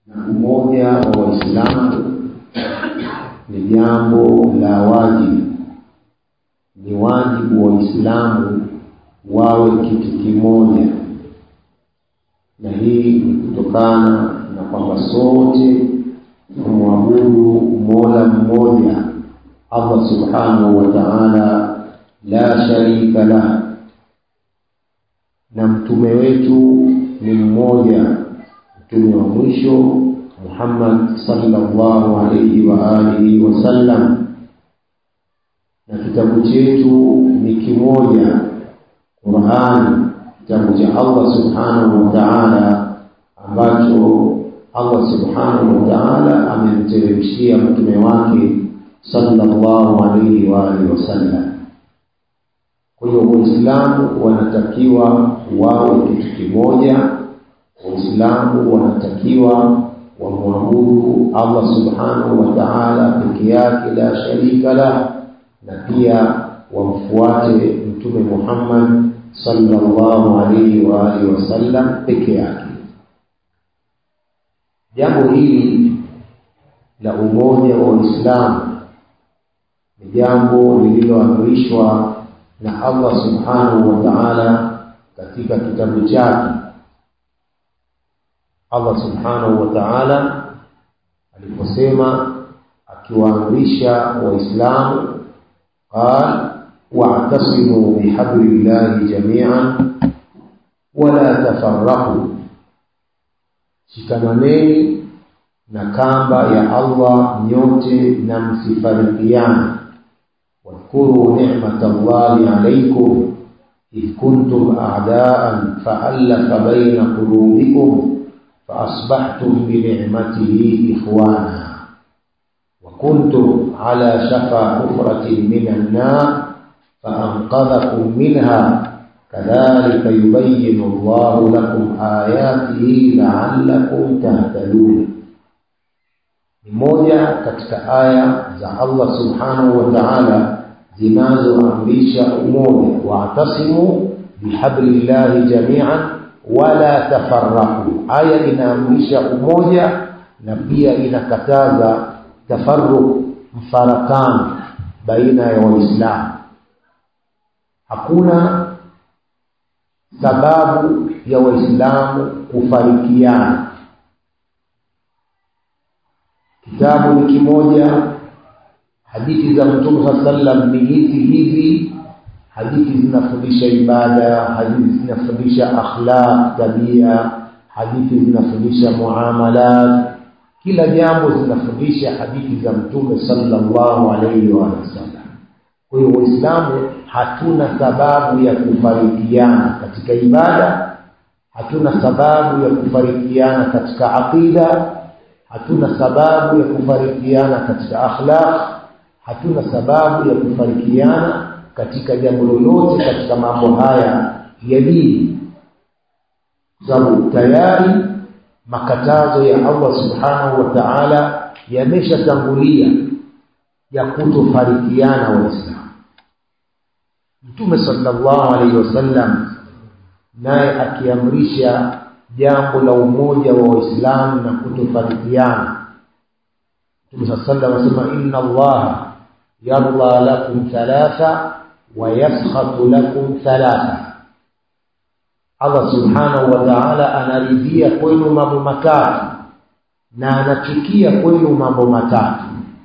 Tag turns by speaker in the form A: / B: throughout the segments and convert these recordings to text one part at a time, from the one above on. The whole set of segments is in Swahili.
A: na umoja wa Waislamu ni jambo la wajibu. Ni wajibu wa Waislamu wawe kitu kimoja, na hii ni kutokana na kwamba sote tumwabudu Mola mmoja Allah subhanahu wa ta'ala, la sharika lah, na mtume wetu ni mmoja, mtume wa mwisho Muhammad sallallahu alayhi wa alihi wasallam, na kitabu chetu ni kimoja, Qur'an, kitabu cha Allah subhanahu wa ta'ala ambacho Allah subhanahu wa ta'ala amemteremshia mtume wake sallallahu alayhi wa alihi wasallam. Kwa hiyo Waislamu wanatakiwa wawe kitu kimoja. Waislamu wanatakiwa wamwabudu Allah subhanahu wa ta'ala peke yake, la sharika la, na pia wamfuate Mtume Muhammad sallallahu alayhi wa alihi wasallam peke yake. Jambo hili la umoja wa Uislamu ni jambo lililoamrishwa na Allah subhanahu wa ta'ala katika kitabu chake. Allah subhanahu wa ta'ala aliposema akiwaamrisha Waislamu, qal wa'tasimu bihablillahi jami'an wala tafarraqu, shikamaneni na kamba ya Allah nyote na msifarikiane. Wadhkuru ni'mata Allahi alaykum idh kuntum a'daan fa'alafa baina qulubikum faasbahtum bini'matihi ikhwana wa kuntum ala shafa hufratin minan nar faanqadhakum minha kadhalika yubayyinu Allahu lakum ayatihi la'allakum tahtadun ni moja katika aya za Allah subhanahu wa ta'ala zinazoamrisha umoja, wa'tasimu bihablillahi jami'an wala tafarraqu. Aya inaamrisha umoja na pia inakataza tafarruq, mfarakano baina ya Waislamu. Hakuna sababu ya Waislamu kufarikiana kitabu ni kimoja, hadithi za Mtume saa sallam ni hizi hizi. Hadithi zinafundisha ibada, hadithi zinafundisha akhlaq, tabia, hadithi zinafundisha muamalat, kila jambo zinafundisha hadithi za Mtume sallallahu alaihi wa sallam. Kwa hiyo Waislamu hatuna sababu ya kufarikiana katika ibada, hatuna sababu ya kufarikiana katika aqida hatuna sababu ya kufarikiana katika akhlaq, hatuna sababu ya kufarikiana katika jambo lolote katika mambo haya ya dini, kwa sababu tayari makatazo ya Allah subhanahu wa ta'ala yameshatangulia ya kutofarikiana Waislamu. Mtume sallallahu alaihi wasallam naye akiamrisha jambo la umoja wa Waislamu na kutofarikiana. Mtume saa sallam anasema inna Allaha yarda lakum thalatha wa yaskhatu lakum thalatha, Allah subhanahu wa ta'ala anaridhia kwenu mambo matatu na anachukia kwenu mambo matatu.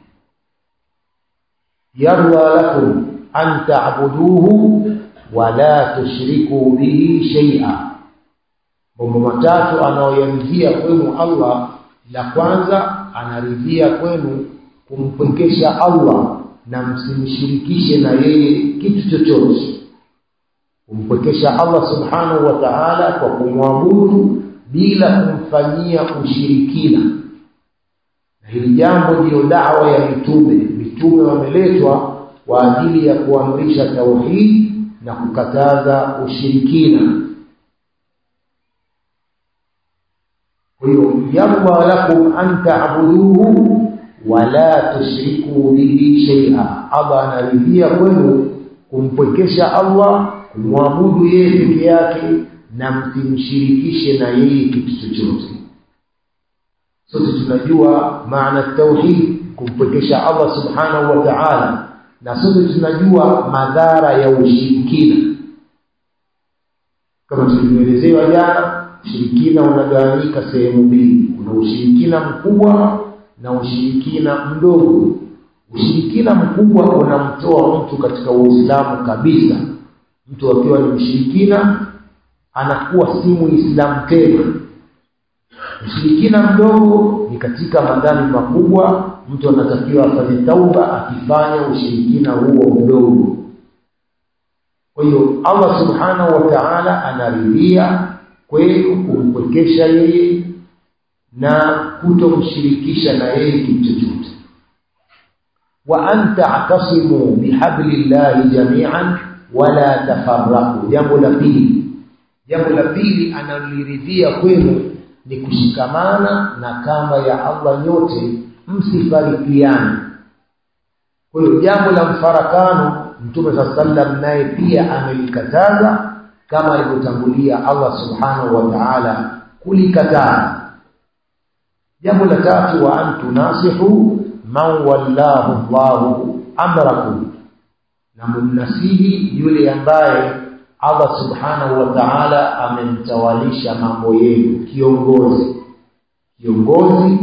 A: Yarda lakum an ta'buduhu wa la tushriku bihi shay'a mambo matatu anayoyaridhia kwenu Allah. La kwanza anaridhia kwenu kumpwekesha Allah na msimshirikishe na yeye kitu chochote, kumpwekesha Allah subhanahu wa ta'ala kwa kumwabudu bila kumfanyia ushirikina. Na hili jambo ndiyo dawa ya mitume. Mitume wameletwa kwa ajili ya kuamrisha tauhid na kukataza ushirikina. Kwa hiyo yarda lakum an ta'buduhu wa la tushriku bihi shay'a, Allah anaridhia kwenu kumpwekesha Allah, kumwabudu yeye peke yake na msimshirikishe na yeye kitu chochote. sote tunajua maana tauhid kumpwekesha Allah subhanahu wa ta'ala na sote tunajua madhara ya ushirikina kama tulivyoelezewa jana ushirikina unagawanyika sehemu mbili kuna ushirikina mkubwa na ushirikina mdogo ushirikina mkubwa unamtoa mtu katika uislamu kabisa mtu akiwa ni mshirikina anakuwa si muislamu tena ushirikina mdogo ni katika madhambi makubwa mtu anatakiwa afanye tauba akifanya ushirikina huo mdogo kwa hiyo Allah subhanahu wa ta'ala anaridhia kwenu kumpwekesha yeye na kutomshirikisha na yeye kitu chochote wa an ta'tasimu bihablillahi jami'an wala tafarraqu jambo la pili jambo la pili analiridhia kwenu ni kushikamana na kamba ya Allah nyote msifarikiane kwa hiyo jambo la mfarakano mtume saa sallam naye pia amelikataza kama alivyotangulia Allah subhanahu wa ta'ala kulikataza jambo la tatu wa antu nasihu man wallahu Allahu amrakum na mumnasihi yule ambaye Allah subhanahu wa ta'ala amemtawalisha mambo yenu kiongozi kiongozi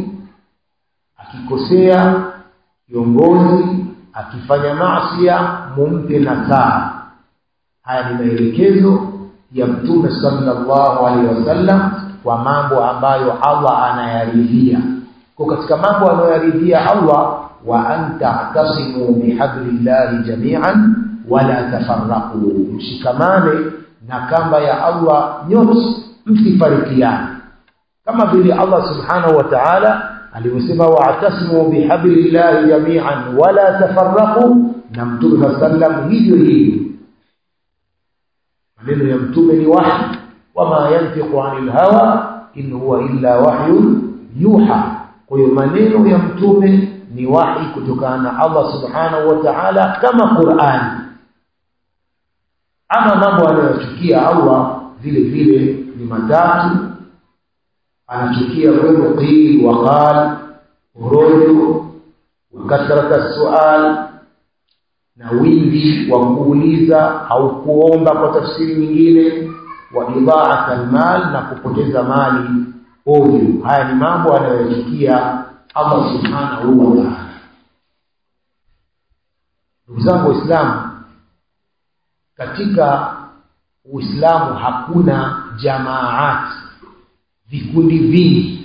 A: akikosea kiongozi akifanya maasiya mumpe nasaha haya ni maelekezo ya mtume sallallahu alaihi wasallam kwa mambo ambayo Allah anayaridhia kwa katika mambo anayoyaridhia Allah wa anta tasimu bihablillahi jami'an wala tafarraqu mshikamane na kamba ya Allah nyote msifarikiane kama vile Allah subhanahu wa ta'ala alivyosema wa'tasimu bihablillahi jami'an wala tafarraqu na mtume sallam hivyo hivyo maneno ya mtume ni wahi wama yantiqu anil hawa in huwa illa wahyun yuha kwa hiyo maneno ya mtume ni wahi kutokana na Allah subhanahu wa ta'ala kama Qur'an ama mambo anayochukia Allah vile vile ni matatu anachukia kwenu qil wa qal urojo wa kathrata sual na wingi wa kuuliza au kuomba kwa tafsiri nyingine wa idhaat almal na kupoteza mali ovyo haya ni mambo anayochukia Allah subhanahu wa ta'ala ndugu zangu waislamu katika uislamu hakuna jamaat vikundi vingi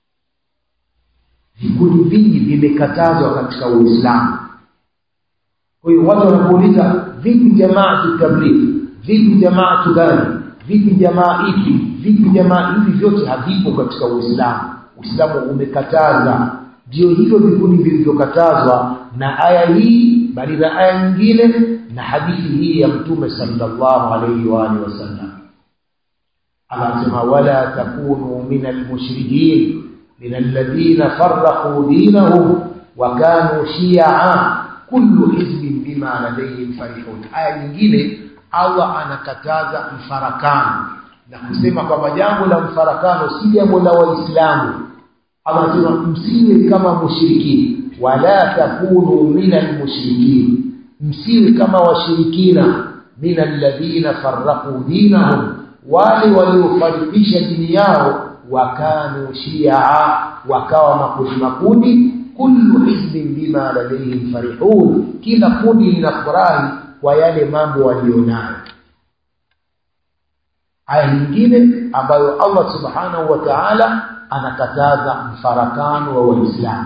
A: vikundi vingi vimekatazwa katika uislamu kwa hiyo watu wanapouliza vipi jamaa tabligh vipi jamaa gani vipi jamaa ipi vipi jamaa hivi vyote havipo katika uislamu uislamu umekataza ndio hivyo vikundi vilivyokatazwa na aya hii bali na aya nyingine na hadithi hii ya mtume sallallahu alayhi wa alihi wasallam anasema wala takunu min almushrikin min alladhina farraqu dinahum wa kanu shi'a kullu hizbin bima ladayhim farihun aya nyingine Allah anakataza mfarakano na kusema kwamba jambo la mfarakano si jambo la waislamu Allah anasema msiwe kama mushrikini wala takunu min almushrikin msiwe kama washirikina min alladhina farraqu dinahum wale waliofarikisha dini yao wakanu shia wakawa makundi makundi kullu hizbin bima ladayhim farihun kila kundi linafurahi kwa yale mambo walionayo aya nyingine ambayo Allah subhanahu wa ta'ala anakataza mfarakano wa waislamu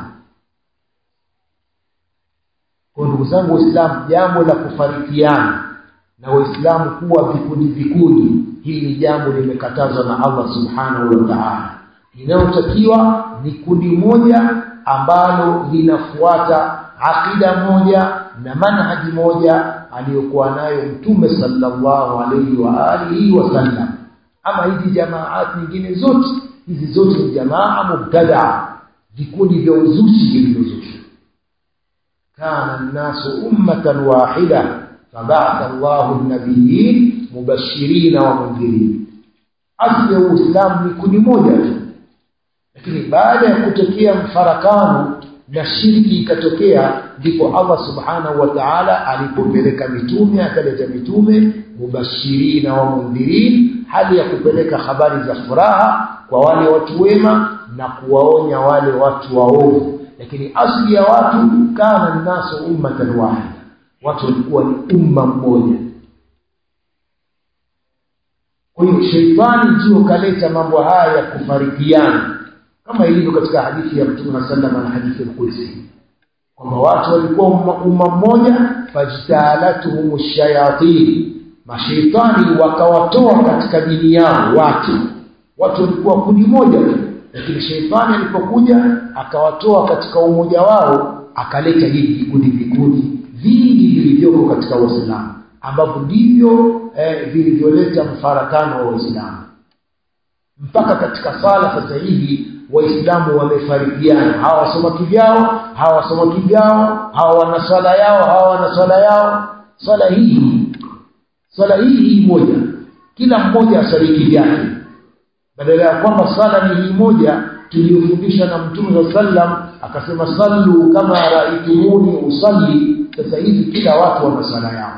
A: kwa ndugu zangu waislamu jambo la kufarikiana na waislamu kuwa vikundi vikundi hili ni jambo limekatazwa na Allah subhanahu wa ta'ala inayotakiwa ni kundi moja ambalo linafuata akida moja na manhaji moja aliyokuwa nayo mtume sallallahu alayhi wa alihi wasallam ama hizi jamaat nyingine zote hizi zote ni jamaa mubtada vikundi vya uzushi vilivyozushwa kana nnasu ummatan wahida faba'atha Allahu an-nabiyyin mubashirin wa mundhirin asli ya uislamu ni kundi moja tu lakini baada ya kutokea mfarakano na shirki ikatokea ndipo Allah subhanahu wa ta'ala alipopeleka mitume akaleta mitume mubashirina wa mundhirin hali ya kupeleka habari za furaha kwa wale watu wema na kuwaonya wale watu waovu lakini asli ya watu kana nasu ummatan wahida watu walikuwa ni umma mmoja kwa hiyo sheitani ndio kaleta mambo haya ya kufarikiana kama ilivyo katika hadithi ya Mtume sallallahu na hadithi al-Qudsi kwamba watu walikuwa umma mmoja fajtalatuhum shayatin mashaitani wakawatoa katika dini yao watu watu walikuwa kundi moja tu lakini sheitani alipokuja akawatoa katika umoja wao akaleta hivi vikundi vikundi vingi vilivyoko katika Uislamu ambavyo ndivyo eh, vilivyoleta mfarakano wa Uislamu mpaka katika sala sasa hivi waislamu wamefarikiana hawa wasoma kivyao hawa wasoma kivyao hawa wana swala yao hawa wana swala yao swala hii swala hii hii moja kila mmoja asali kivyake badala ya kwamba swala ni hii moja tuliyofundisha na mtume sallam akasema sallu kama raitumuni usalli sasa hivi kila watu wana swala yao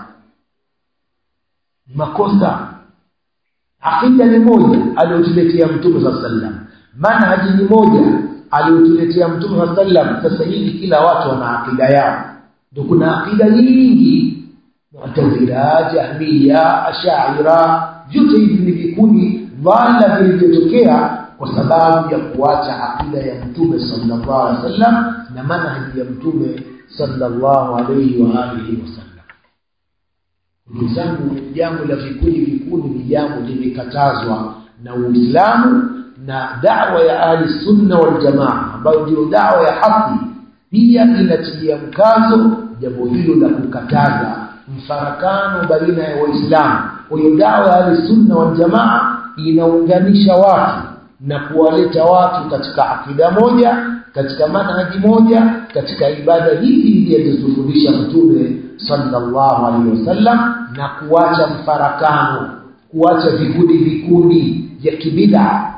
A: makosa akida ni moja aliyotuletea mtume sallam manhaji ni moja aliyotuletea mtume sallam sasa hivi kila watu wana akida yao ndio kuna akida nyingi mu'tazila jahmiya ashaira vyote hivi ni vikundi dhalla vilivyotokea kwa sababu ya kuacha akida ya mtume sallallahu alaihi wasallam na manhaji ya mtume sallallahu alaihi wa alihi wasallam ndugu zangu jambo la vikundi vikundi ni jambo limekatazwa na Uislamu na da'wa ya ahli sunna wal jamaa ambayo ndio da'wa ya haki pia inatilia mkazo jambo hilo la kukataza mfarakano baina ya waislamu kwa hiyo da'wa ya ahli sunna wal jamaa inaunganisha watu na kuwaleta watu katika akida moja katika manhaji moja katika ibada hizi alizofundisha mtume sallallahu alaihi wasallam na kuacha mfarakano kuacha vikundi vikundi vya kibida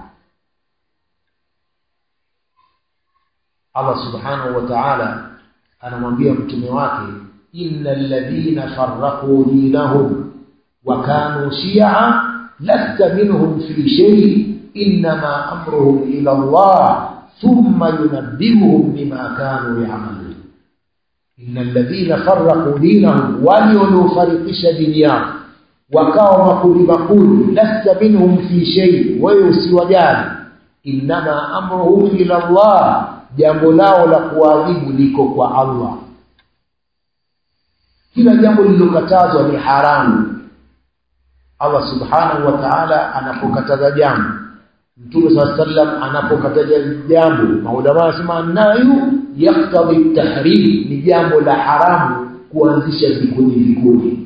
A: Allah subhanahu wa ta'ala anamwambia mtume wake innal ladhina farraqu dinahum wa kanu shi'a lasta minhum fi shay inma amruhum ila Allah thumma yunabbihuhum bima kanu ya'malun innal ladhina farraqu dinahum waliofarikisha dini yao wakawa makundi makundi lasta minhum fi shay wewe usiwajali inma amruhum ila Allah jambo lao la kuadhibu liko kwa Allah kila jambo lililokatazwa ni haramu Allah subhanahu wa ta'ala anapokataza jambo Mtume sallam anapokataza jambo maulama wanasema nayu yaktadhi tahrim ni jambo la haramu kuanzisha vikundi vikundi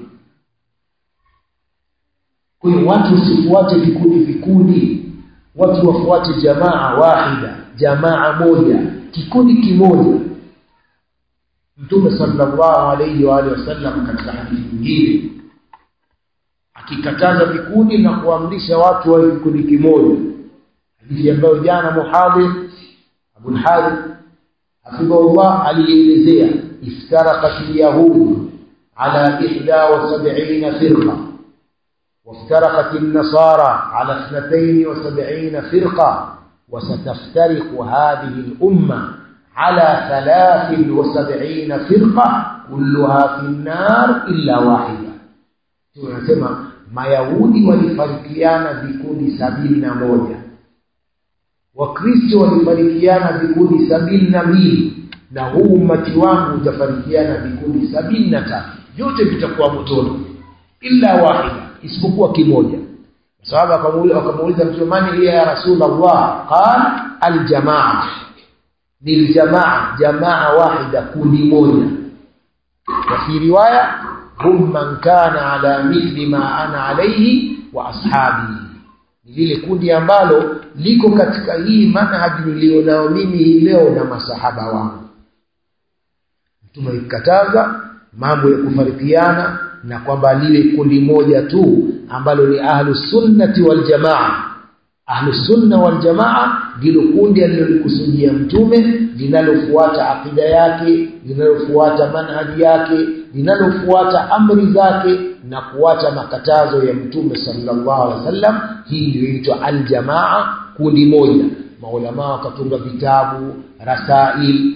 A: kwa hiyo watu usifuate vikundi vikundi watu wafuate jamaa wahida jamaa moja kikundi kimoja Mtume sallallahu alayhi wa alihi wasallam katika hadithi nyingine akikataza vikundi na kuamrisha watu wa kikundi kimoja hadithi ambayo jana muhadhir Abu al-Harith hafidhahullah alielezea iftaraqat al-yahud ala 71 firqa وافترقت النصارى على 72 فرقة وستفترق هذه الأمة على 73 فرقة كلها في النار إلا واحدة tunasema mayahudi walifarikiana vikundi sabini na moja wakristo walifarikiana vikundi sabini na mbili na huu umati wangu utafarikiana vikundi sabini na tatu vyote vitakuwa motoni illa wahida isipokuwa kimoja sababu akamuuliza mtume mani hiya ya rasulullah qal aljamaa ni aljamaa jamaa wahida kundi moja wa fi riwaya hum man kana ala mithli ma ana alayhi wa ashabi ni lile kundi ambalo liko katika hii manhaji nilionao mimi hii leo na masahaba wangu mtume ikataza mambo ya kufarikiana na kwamba liwe kundi moja tu ambalo ni ahlu sunnati wal jamaa ahlusunna waljamaa ndilo kundi alilolikusudia mtume linalofuata akida yake linalofuata manhaji yake linalofuata amri zake na kuacha makatazo ya mtume sallallahu alaihi wasallam hii iliyoitwa aljamaa kundi moja maulamaa wakatunga vitabu rasail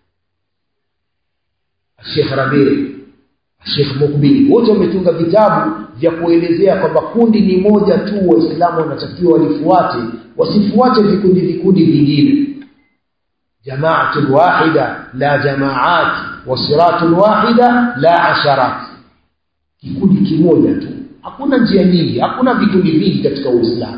A: Sheikh Rabi Sheikh Mukbil wote wametunga vitabu vya kuelezea kwamba kundi ni moja tu waislamu wanatakiwa walifuate wasifuate vikundi vikundi vingine jamaatul wahida la jamaat wasiratul wahida la asharat kikundi kimoja tu hakuna njia nyingi hakuna vikundi vingi katika uislamu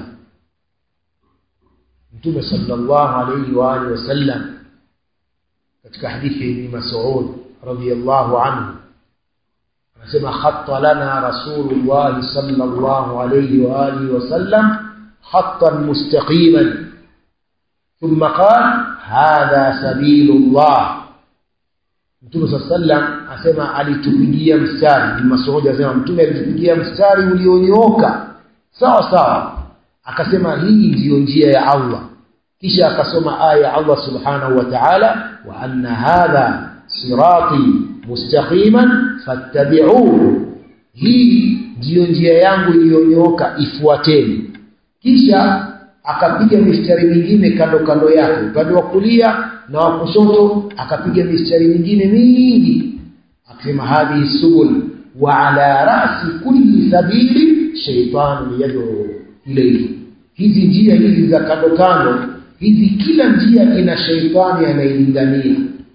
A: mtume sallallahu alayhi wa alihi wasallam katika hadithi ya Ibn Mas'ud radiyallahu anhu anasema khatta lana rasulullah sallallahu alayhi wa alihi wasallam khattan mustaqiman thumma qala hadha sabilullah Mtume sallam asema alitupigia mstari Ibn Mas'ud asema mtume alitupigia mstari ulionyooka sawa sawa akasema hii ndiyo njia ya Allah kisha akasoma aya ya Allah subhanahu wa ta'ala wa anna hadha sirati mustaqiman fattabi'uhu hii ndiyo njia yangu iliyonyooka ifuateni kisha akapiga mistari mingine kando kando yake upande wa kulia na wa kushoto akapiga mistari mingine mingi akisema hadhi subul wa ala rasi kulli sabili shaytanu yad'u ilayhi hizi njia hizi za kando kando hizi kila njia ina sheitani anailingania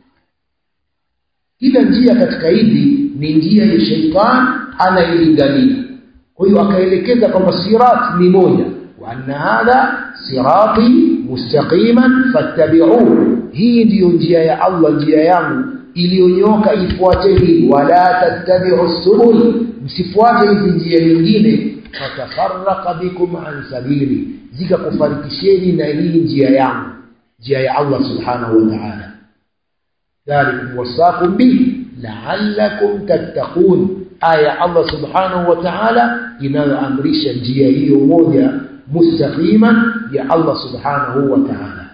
A: kila njia katika hizi ni njia ya sheitani anailingania kwa hiyo akaelekeza kwamba sirat ni moja wa anna hadha sirati mustaqiman fattabi'uhu hii ndiyo njia ya Allah njia yangu iliyonyoka ifuateni wala tattabi'u subul msifuate hizi njia nyingine fatafarraqa bikum an sabili zikakufarikisheni na hii njia yangu njia ya Allah subhanahu wa ta'ala dhalikum wasaqum bi la'allakum tattaqun aya Allah subhanahu wa ta'ala inayoamrisha njia hiyo moja mustaqiman ya Allah subhanahu wa ta'ala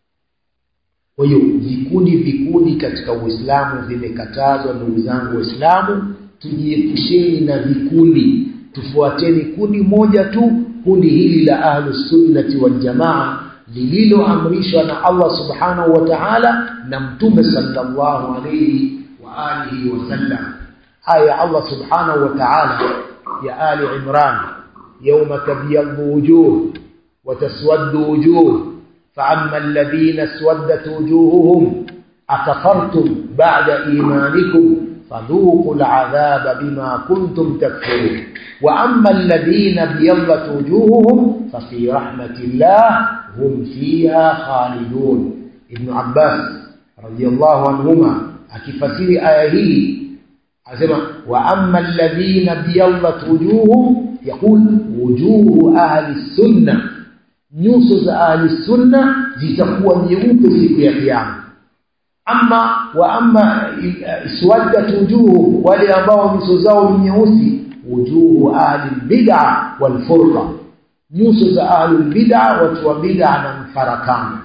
A: kwa hiyo vikundi vikundi katika Uislamu vimekatazwa ndugu zangu Waislamu tujiepusheni na vikundi tufuateni kundi moja tu kundi hili la ahlus sunnati wal jamaa lililoamrishwa na Allah subhanahu wa ta'ala na mtume sallallahu alayhi wa alihi wasallam haya Allah subhanahu wa ta'ala ya ali imran yawma tabyaddu wujuh wa taswaddu wujuh فأما الذين اسودت وجوههم أكفرتم بعد إيمانكم فذوقوا العذاب بما كنتم تكفرون وأما الذين ابيضت وجوههم ففي رحمة الله هم فيها خالدون ابن عباس رضي الله عنهما أكفسير آية هي أسمع وأما الذين ابيضت وجوههم يقول وجوه أهل السنة nyuso za ahli sunna zitakuwa nyeupe siku ya kiyama ama wa ama iswaddat wujuhu wale ambao nyuso zao ni nyeusi wujuhu ahli bid'a wal furqa nyuso za ahli bid'a watu wa bid'a na mfarakano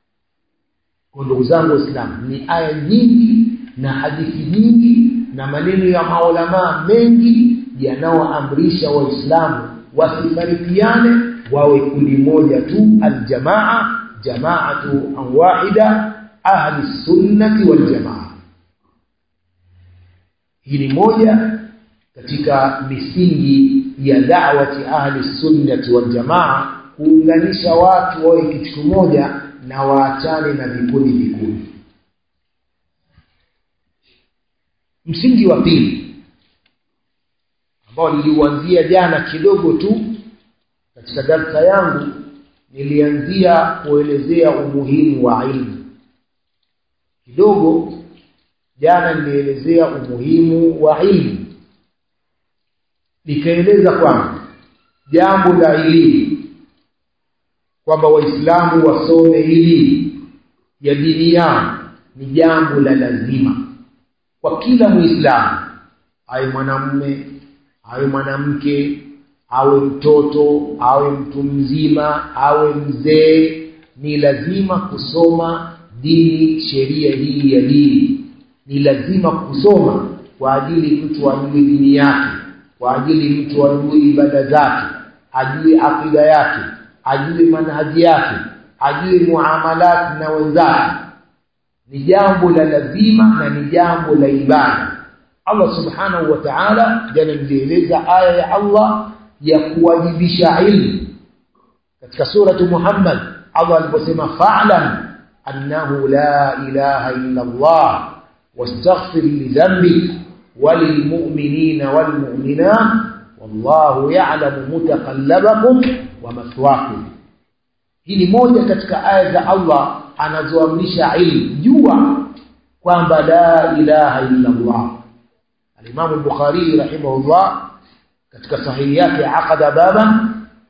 A: kwa ndugu zangu waislamu ni aya nyingi na hadithi nyingi na maneno ya maulama mengi yanayoamrisha waislamu wasifarikiane wawe kundi moja tu aljamaa jamaatu wahida ahli sunnati wal jamaa hii ni moja katika misingi ya da'wati ahli sunnati wal jamaa kuunganisha watu wawe kitu kimoja na waachane na vikundi vikundi msingi wa pili ambao niliuanzia jana kidogo tu katika darsa yangu nilianzia kuelezea umuhimu wa ilmu kidogo jana nilielezea umuhimu wa ilmu nikaeleza kwamba jambo la elimu kwamba waislamu wasome elimu ya dini yao ni jambo la lazima kwa kila muislamu awe mwanamume awe mwanamke awe mtoto awe mtu mzima awe mzee ni lazima kusoma dini sheria hii ya dini ni lazima kusoma kwa ajili mtu ajue dini yake kwa ajili mtu ajue ibada zake ajue akida yake ajue manhaji yake ajue muamalat na wenzake ni jambo la lazima na ni jambo la ibada Allah subhanahu wa ta'ala jana nilieleza aya ya Allah ya kuwajibisha ilmu katika suratu Muhammad Allah aliposema fa'lam annahu la ilaha illa Allah wastaghfir li dhanbik وللمؤمنين والمؤمنات والله يعلم متقلبكم ومثواكم hii ni moja katika aya za Allah anazoamrisha ilmu jua kwamba la ilaha illa Allah al-Imam al-Bukhari rahimahullah katika sahihi yake aqada baban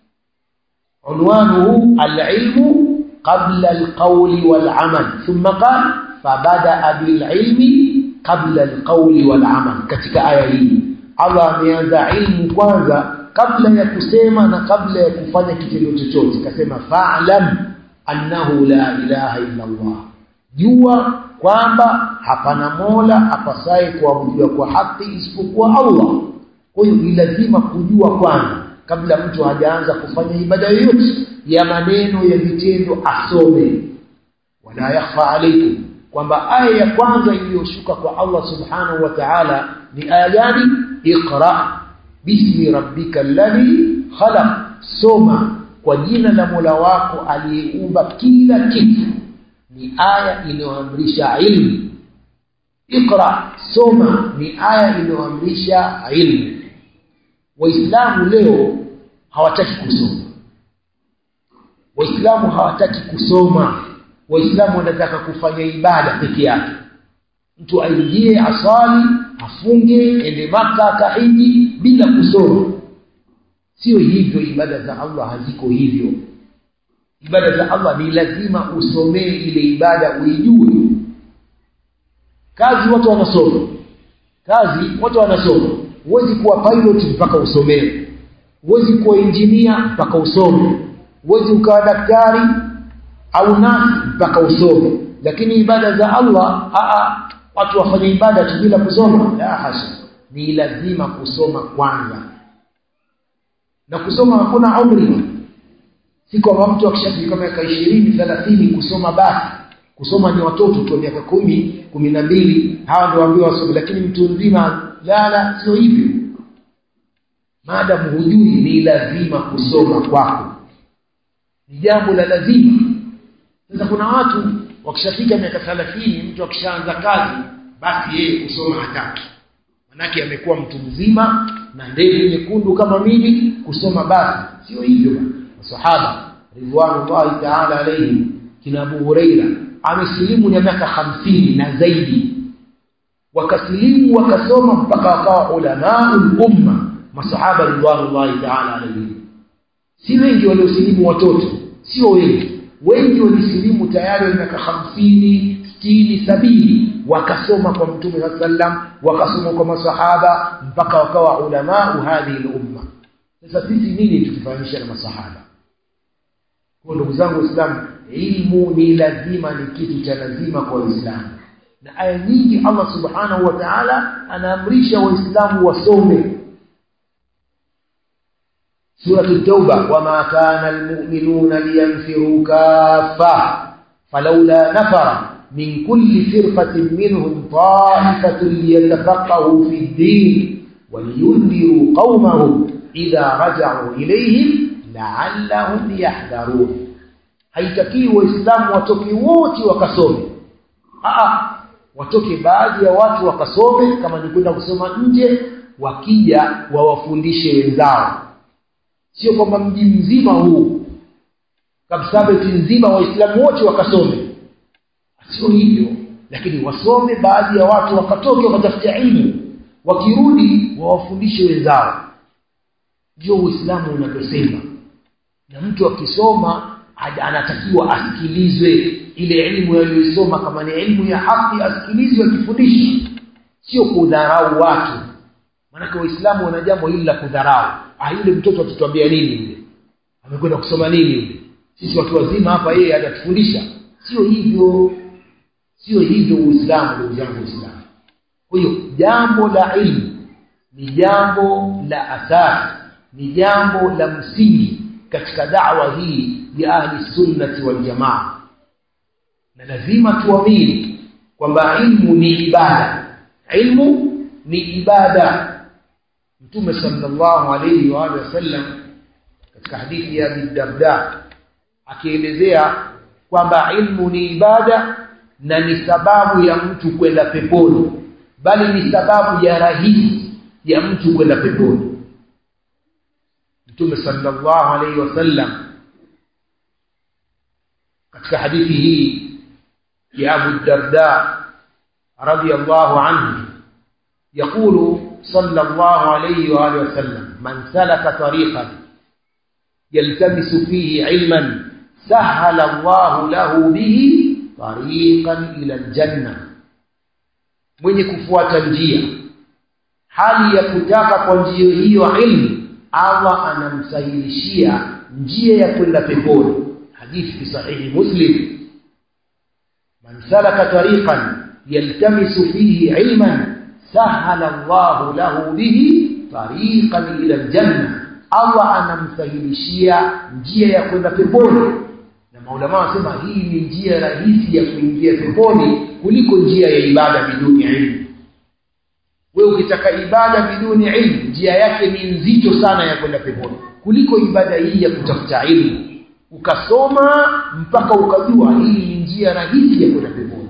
A: unwanuhu al-ilmu qabla al-qawli wal-amal thumma qala fabada bil-ilmi qabla alqawli wal amal katika aya hii Allah ameanza ilmu kwanza kabla ya kusema na kabla ya kufanya kitendo chochote kasema fa'lam annahu la ilaha illa Allah jua kwamba hapana mola apasaye kuabudiwa kwa haki isipokuwa Allah kwa hiyo ni lazima kujua kwanza kabla mtu hajaanza kufanya ibada yoyote ya maneno ya vitendo asome wala yakhfa alaykum kwamba aya ya kwanza iliyoshuka kwa Allah subhanahu wa ta'ala ni aya gani iqra bismi rabbika alladhi khalaq soma kwa jina la Mola wako aliyeumba kila kitu ni aya inayoamrisha ilmu iqra soma ni aya inayoamrisha ilmu waislamu leo hawataki kusoma waislamu hawataki kusoma waislamu wanataka kufanya ibada peke yake mtu aingie asali afunge ende maka akahiji bila kusoma sio hivyo ibada za Allah haziko hivyo ibada za Allah ni lazima usomee ile ibada uijue kazi watu wanasoma kazi watu wanasoma huwezi kuwa pilot mpaka usomee huwezi kuwa engineer mpaka usome huwezi ukawa daktari au nasi mpaka usome lakini ibada za Allah aa watu wafanye ibada tu bila kusoma la hasha ni lazima kusoma kwanza na kusoma hakuna umri si kwamba mtu akishafika miaka 20 30 kusoma basi kusoma ni watoto tu miaka kumi kumi na mbili hawa ndio waambiwa wasome lakini mtu mzima la la sio hivyo maadamu hujui ni lazima kusoma kwako ni jambo la lazima sasa kuna watu wakishafika miaka 30 mtu akishaanza kazi basi yeye kusoma hataki manake amekuwa mtu mzima na ndevu nyekundu kama mimi kusoma basi sio hivyo masahaba ridwanullahi ta'ala alayhi kina Abu Huraira amesilimu na miaka hamsini na zaidi wakasilimu wakasoma mpaka wakawa ulamaul umma masahaba ridwanullahi ta'ala alayhi si wengi waliosilimu watoto sio wengi wengi walisilimu tayari wa miaka hamsini sitini sabini wakasoma kwa mtume saa sallam wakasoma kwa masahaba mpaka wakawa ulamau hadhihi lumma sasa sisi nini tukifanisha na masahaba kwa ndugu zangu waislamu ilmu ni lazima ni kitu cha lazima kwa waislamu na aya nyingi allah subhanahu wa taala anaamrisha waislamu wasome سورة التوبة وما كان المؤمنون لينفروا كافة فلولا نفر من كل فرقة منهم طائفة ليتفقهوا في الدين ولينذروا قومهم إذا رجعوا إليهم لعلهم يحذرون haitakiwi waislamu watoke wote wakasome Aa, watoke baadhi ya watu wakasome kama ni kwenda kusoma nje wakija wawafundishe wenzao sio kwamba mji mzima huu kabsabeti nzima waislamu wote wakasome sio hivyo lakini wasome baadhi ya watu wakatoke wakatafuta ilmu wakirudi wawafundishe wenzao ndio uislamu unavyosema na mtu akisoma anatakiwa asikilizwe ile elimu aliyoisoma kama ni elimu ya haki asikilizwe akifundisha sio kudharau watu maanake waislamu wana jambo hili la kudharau ah yule mtoto atatuambia nini yule amekwenda kusoma nini yule sisi watu wazima hapa yeye atatufundisha sio hivyo sio hivyo uislamu ndugu zangu uislamu kwa hiyo jambo la ilmu ni jambo la asasi ni jambo la msingi katika da'wa hii ya ahli sunnati wal jamaa na lazima tuamini kwamba ilmu ni ibada ilmu ni ibada mtume sallallahu alayhi wa alihi wasallam katika hadithi ya Abi Darda akielezea kwamba ilmu ni ibada na ni sababu ya mtu kwenda peponi bali ni sababu ya rahisi ya mtu kwenda peponi mtume sallallahu alayhi wasallam katika hadithi hii ya Abu Darda radiyallahu anhu يقول صلى الله عليه وآله وسلم من سلك طريقا يلتمس فيه علما سهل الله له به طريقا إلى الجنة mwenye kufuata njia hali ya kutaka kwa njia hiyo ilmu Allah anamsahilishia njia ya kwenda peponi hadithi fi sahihi muslim man salaka tariqan yaltamisu fihi ilman sahala Allah lahu bihi tariqan ila aljanna Allah anamsahilishia njia ya kwenda peponi na maulama wanasema hii ni njia rahisi ya kuingia peponi kuliko njia ya ibada biduni ilmu wewe ukitaka ibada biduni ilmu njia yake ni nzito sana ya kwenda peponi kuliko ibada hii ya kutafuta ilmu ukasoma mpaka ukajua hii ni njia rahisi ya kwenda peponi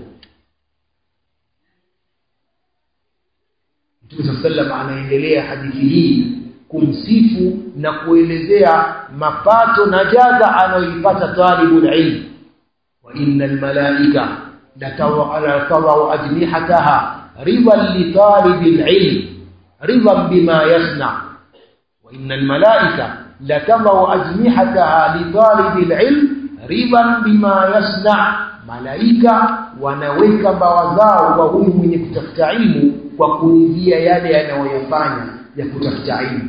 A: Mtume sallam anaendelea hadithi hii kumsifu na kuelezea mapato na jaza anayoipata talibul ilm wa innal malaika latawau ajnihataha ridan li talibil ilm ridan bima yasna wa innal malaika latawau ajnihataha li talibil ilm ridan bima yasna malaika wanaweka mbawa zao kwa huyu mwenye kutafuta ilmu kwa kuingia yale yanayoyafanya ya kutafuta ilmu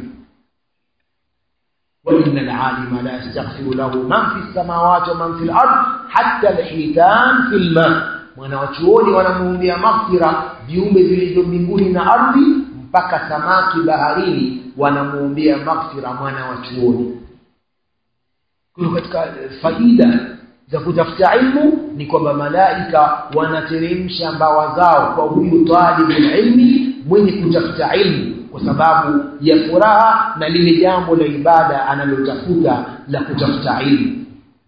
A: وإن العالم لا يستغفر له من في السماوات ومن في الأرض حتى الحيتان في الماء wanawachuoni wanamuombea maghfira viumbe vilivyo mbinguni na ardhi mpaka samaki baharini wanamuombea maghfira mwana wa chuoni kwa katika faida za kutafuta ilmu ni kwamba malaika wanateremsha mbawa zao kwa huyu talibul ilmi mwenye kutafuta ilmu kwa sababu ya furaha na lile jambo la ibada analotafuta la kutafuta ilmu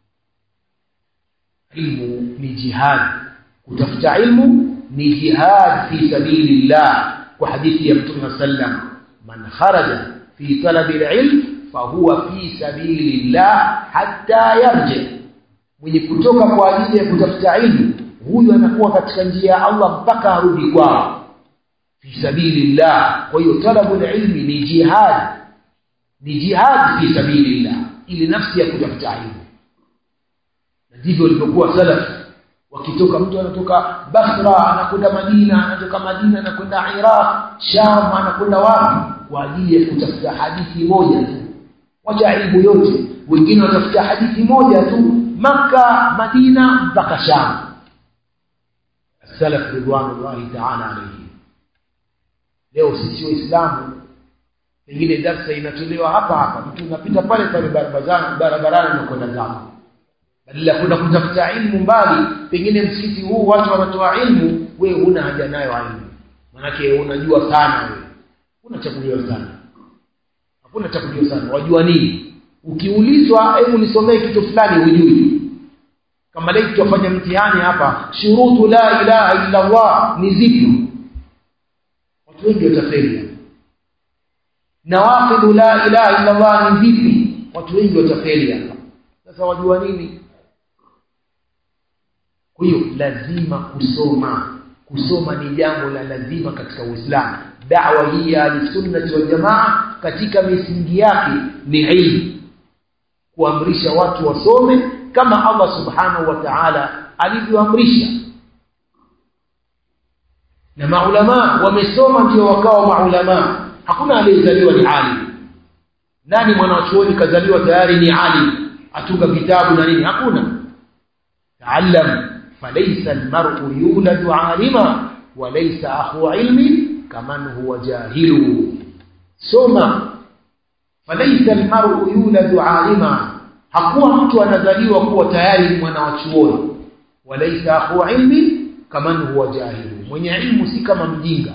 A: ilmu ni jihad kutafuta ilmu ni jihad fi sabilillah kwa hadithi ya mtume sallam man kharaja fi talabi alilm fahuwa fi sabilillah hatta yarji mwenye kutoka kwa ajili ya kutafuta ilmu huyu anakuwa katika njia ya Allah mpaka arudi kwao fi sabilillah kwa hiyo talabul ilmi ni jihad ni jihad fi sabilillah ili nafsi ya kutafuta ilmu na ndivyo walivyokuwa salaf wakitoka mtu anatoka Basra anakwenda Madina anatoka Madina anakwenda Iraq Sham anakwenda wapi kwa ajili ya kutafuta hadithi moja tu wacha ilmu yote wengine watafuta hadithi moja tu maka Madina mpaka Sham salaf ridwanullahi ta'ala alayhi leo sisi waislamu pengine darsa inatolewa hapa hapa mtu unapita pale pale barabarani barabarani na kwenda zako badala ya kwenda kutafuta ilmu mbali pengine msikiti huu watu wanatoa ilmu wewe huna haja nayo ilmu manake unajua sana wewe huna cha kujua sana hakuna cha kujua sana wajua nini ukiulizwa hebu nisomee kitu fulani hujui kama leo tutafanya mtihani hapa shurutu la ilaha illa Allah ni zipi watu wengi watafeli nawaqidhu la ilaha illa Allah ni zipi watu wengi watafeli hapa sasa wajua nini kwa hiyo lazima kusoma kusoma ni jambo la lazima katika Uislamu da'wa hii ya sunnati wal jamaa katika misingi yake ni ilmu kuamrisha watu wasome kama Allah subhanahu wa ta'ala alivyoamrisha na maulama wamesoma ndio wakawa maulama hakuna aliyezaliwa ni alim nani mwanachuoni kazaliwa tayari ni alim atunga vitabu na nini hakuna taallam falaysa almar'u yuladu alima wa laysa akhu ilmi kaman huwa jahilu soma falaysa almar'u yuladu alima hakuwa mtu anazaliwa kuwa tayari ni mwana wa chuoni walaysa akhu ilmi kaman huwa jahilu mwenye ilmu si kama mjinga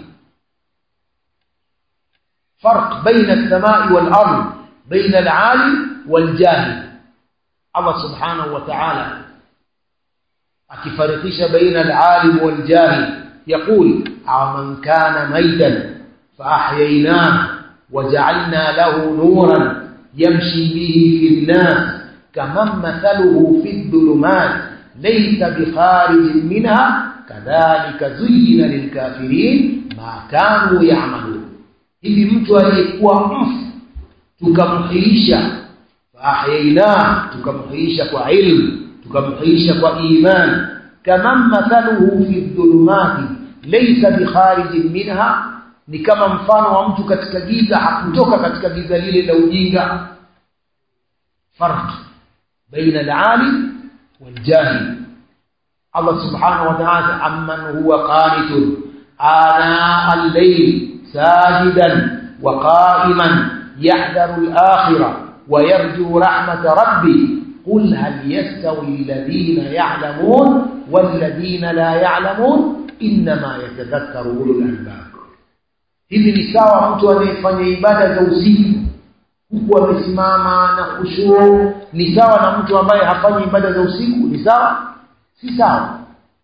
A: فرق بين السماء والأرض بين العالم والجاهل الله سبحانه وتعالى akifarikisha baina al-alim wal jahil yaqul aman kana maitan fa ahyaynahu waja'alna lahu nuran yamshi bihi fi an-nas kaman mathaluhu fi adh-dhulumat laysa bi kharijin minha kadhalika zuyyina lil-kafirin ma kanu ya'malun hivi mtu aliyekuwa mfu tukamhuisha faahyaina tukamhuisha kwa ilmu tukamhuisha kwa iman kama mathaluhu fi dhulumati laysa bikharijin minha ni kama mfano wa mtu katika giza hakutoka katika giza lile la ujinga farq baina al-alim wal-jahil Allah subhanahu wa ta'ala amman huwa qanitun ana al-layl ساجدا وقائما يحذر الآخرة ويرجو رحمة ربي قل هل يستوي الذين يعلمون والذين لا يعلمون إنما يتذكر أولو الألباب hivi ni sawa mtu anayefanya ibada za usiku huku amesimama na khushuu ni sawa na mtu ambaye hafanyi ibada za usiku ni sawa si sawa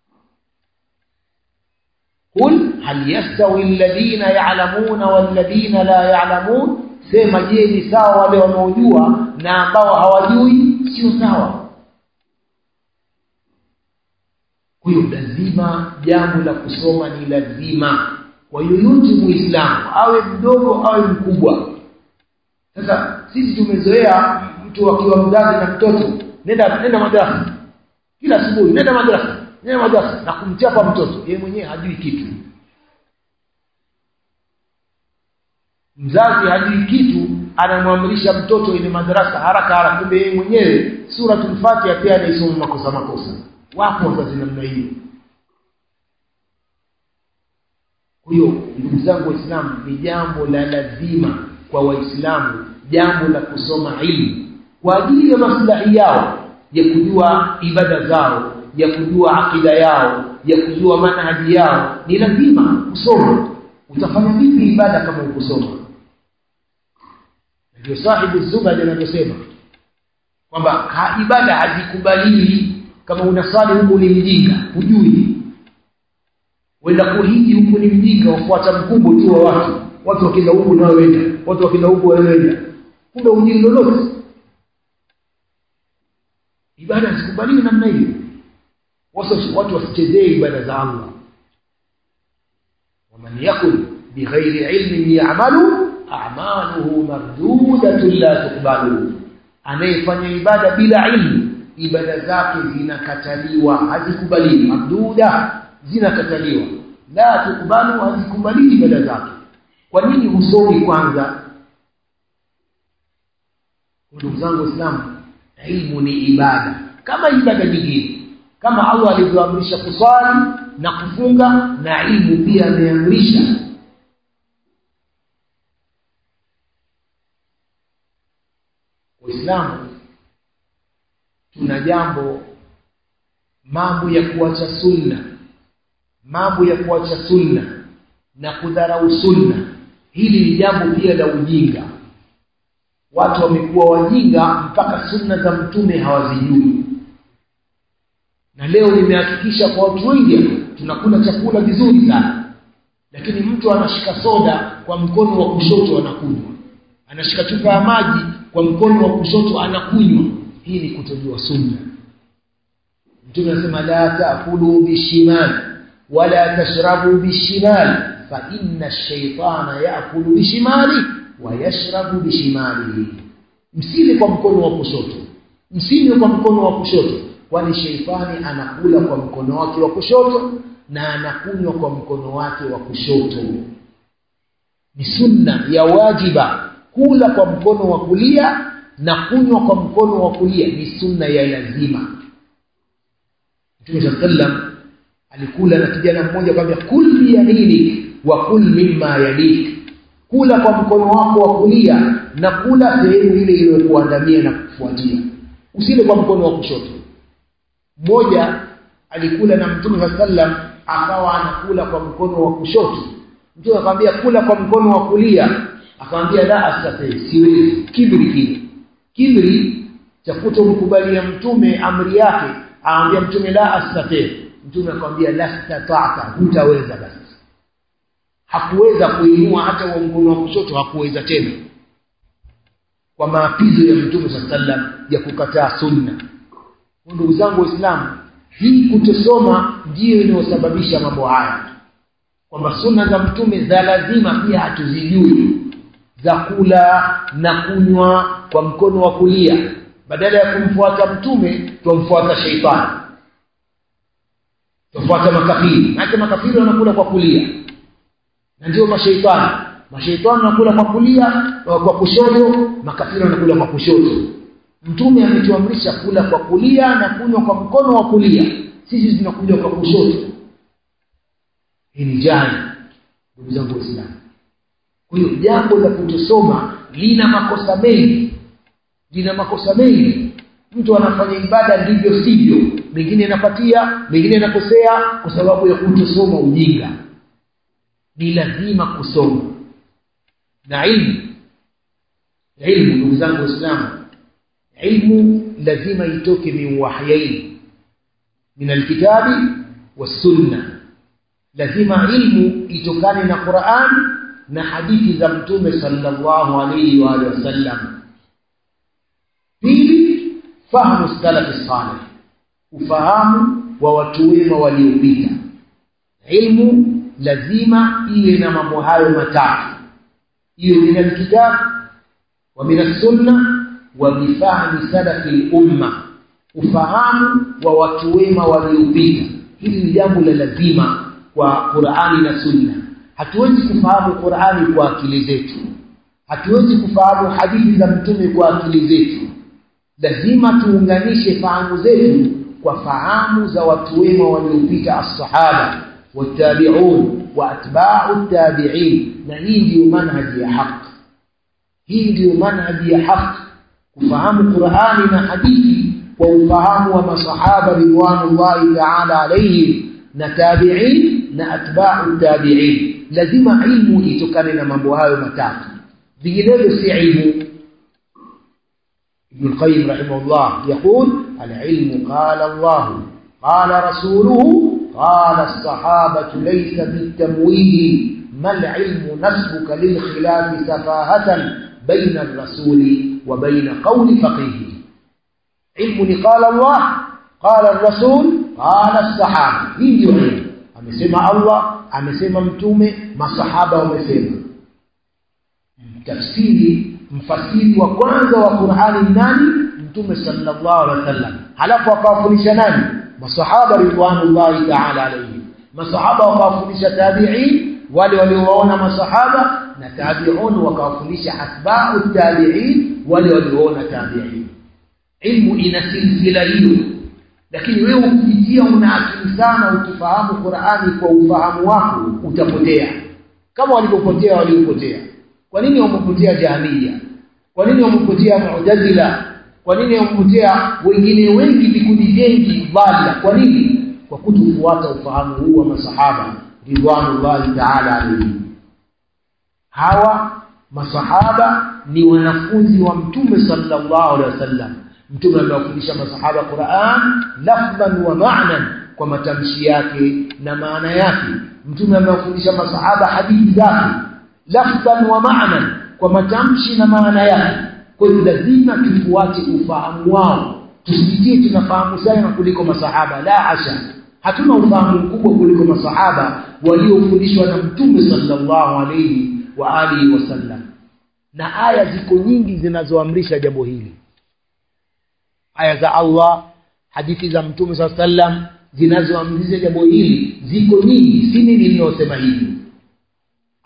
A: قل هل يستوي الذين يعلمون والذين لا يعلمون sema je ni sawa wale wanaojua na ambao hawajui sio sawa huyo lazima jambo la kusoma ni lazima kwa yoyote muislamu awe mdogo awe mkubwa sasa sisi tumezoea mtu akiwa mzazi na mtoto nenda nenda madrasa kila asubuhi nenda madrasa nenda madrasa na kumchapa mtoto yeye mwenyewe hajui kitu mzazi hajui kitu anamwamrisha mtoto ile madarasa haraka haraka kumbe yeye mwenyewe suratul fatiha pia anaisoma makosa makosa wapo wazazi namna hiyo huyo ndugu zangu waislamu ni jambo la lazima kwa waislamu jambo la kusoma ilmu kwa ajili ya maslahi yao ya kujua ibada zao ya kujua akida yao ya kujua manhaji yao ni lazima kusoma utafanya vipi ibada kama ukusoma ndio sahibu zubad anasema kwamba ibada hazikubaliwi kama unasali huku ni mjinga hujui wenda kuhiji huku ni mjinga wafuata mkumbo tu wa watu watu wakienda huku nao wenda watu wakienda huku wenda kumbe hujui lolote ibada hazikubaliwi namna hiyo watu wasichezee ibada za Allah waman yakun bighairi ilmin ya'malu a'maluhu mardudatun la tuqbalu anayefanya ibada bila ilmu ibada zake zinakataliwa hazikubaliwi marduda zinakataliwa la tuqbalu hazikubaliwi ibada zake kwa nini husomi kwanza ndugu zangu waislamu ilmu ni ibada kama ibada nyingine kama Allah alivyoamrisha kuswali na kufunga na ilmu pia ameamrisha Waislamu tuna jambo mambo ya kuacha sunna mambo ya kuacha sunna na kudharau sunna hili ni jambo pia la ujinga watu wamekuwa wajinga mpaka sunna za mtume hawazijui na leo nimehakikisha kwa watu wengi tunakula chakula vizuri sana lakini mtu anashika soda kwa mkono wa kushoto anakunywa anashika chupa ya maji kwa mkono wa kushoto anakunywa hii ni kutojua sunna mtume anasema la taakulu bishimal wala tashrabu bishimal fa inna ash-shaytana yaakulu bishimali wa yashrabu bishimalihi msile kwa mkono wa kushoto msinywe kwa mkono wa kushoto kwani sheitani anakula kwa mkono wake wa kushoto na anakunywa kwa mkono wake wa kushoto ni sunna ya wajiba kula kwa mkono wa kulia na kunywa kwa mkono wa kulia ni sunna ya lazima mtume saa sallam alikula na kijana mmoja akamwambia kul biyaminik wa kul mimma yalik kula kwa mkono wako wa kulia na kula sehemu ile iliyokuandamia na kufuatia usile kwa mkono wa kushoto mmoja alikula na mtume saa sallam akawa anakula kwa mkono wa kushoto mtume akamwambia kula kwa mkono wa kulia akamwambia la astati siwezi kibri kile kibri cha kutomkubalia mtume amri yake aambia mtume la astati mtume akamwambia la stata'ta hutaweza basi hakuweza kuinua hata wa mkono wa kushoto hakuweza tena kwa maapizo ya mtume saa sallam ya kukataa sunna ndugu zangu waislamu hii kutosoma ndiyo inayosababisha mambo haya kwamba sunna za mtume za lazima pia hatuzijui za kula na kunywa kwa mkono wa kulia badala ya kumfuata mtume twamfuata sheitani twafuata makafiri maake makafiri wanakula kwa kulia na ndio mashaitani mashaitani wanakula kwa kulia kwa kushoto makafiri wanakula kwa kushoto mtume ametuamrisha kula kwa kulia na kunywa kwa mkono wa kulia sisi tunakuja kwa kushoto hii ni jani ndugu zangu waislamu kwa hiyo jambo la kutosoma lina makosa mengi lina makosa mengi mtu anafanya ibada ndivyo sivyo mengine anapatia mengine anakosea kwa sababu ya kutosoma ujinga ni lazima kusoma na ilmu ilmu ndugu zangu waislamu ilmu lazima itoke min wahyain min alkitabi wassunna lazima ilmu itokane na Qur'an na hadithi za mtume sallallahu alayhi wa alihi wasallam pili fahamu salafi salih ufahamu wa watu wema waliopita ilmu lazima iwe na mambo hayo matatu iwe min alkitab wa min as-sunna wa bifahmi salafi umma ufahamu wa watu wema waliopita hili ni jambo la lazima kwa Qur'ani na Sunna hatuwezi kufahamu Qur'ani kwa akili zetu hatuwezi kufahamu hadithi za mtume kwa akili zetu lazima tuunganishe fahamu zetu kwa fahamu za watu wema waliopita as-sahaba watabi'un wa atba'u tabi'in na hii ndiyo manhaji ya haki hii ndiyo manhaji ya haki kufahamu Qur'ani na hadithi kwa ufahamu wa masahaba ridwanullahi ta'ala alayhim na tabi'in na atba'u tabi'in lazima ilmu itokane na mambo hayo matatu vinginevyo si ilmu ابن القيم رحمه الله يقول العلم قال الله قال رسوله قال الصحابة ليس بالتمويه ما العلم نسبك للخلاف سفاهة بين الرسول وبين قول فقيه علم قال الله قال الرسول قال الصحابة hii ndio ilmu amesema Allah amesema mtume masahaba wamesema tafsiri mfasiri wa kwanza wa Qur'ani nani mtume sallallahu alaihi wasallam halafu akawafundisha nani masahaba ridwanullahi ta'ala alayhi masahaba wakawafundisha tabi'in wale waliowaona masahaba na tabi'un wakawafundisha atba'u tabi'in wale walioona tabi'in ilmu ina silsila hiyo lakini wewe ukijitia una akili sana ukifahamu Qur'ani kwa ufahamu wako utapotea kama walivyopotea waliopotea kwa nini wamepotea jahamia kwa nini wamepotea mu'tazila kwa nini wamepotea wengine wengi vikundi vingi bala kwa nini kwa kutofuata ufahamu huu wa masahaba ridwanullahi ta'ala alayhi hawa masahaba ni wanafunzi wa mtume sallallahu alaihi wasallam mtume amewafundisha masahaba Qur'an lafdhan wa ma'nan kwa matamshi yake na maana yake mtume amewafundisha masahaba hadithi zake lafdhan wa ma'nan kwa matamshi na maana yake kwa hiyo lazima tufuate ufahamu wao tusijitie tunafahamu sana kuliko masahaba la asha hatuna ufahamu mkubwa kuliko masahaba waliofundishwa na mtume sallallahu alayhi wa alihi wasallam na aya ziko nyingi zinazoamrisha jambo hili aya za Allah hadithi za mtume sallallahu alayhi wasallam zinazoamrisha jambo hili ziko nyingi si mimi ninayosema hivi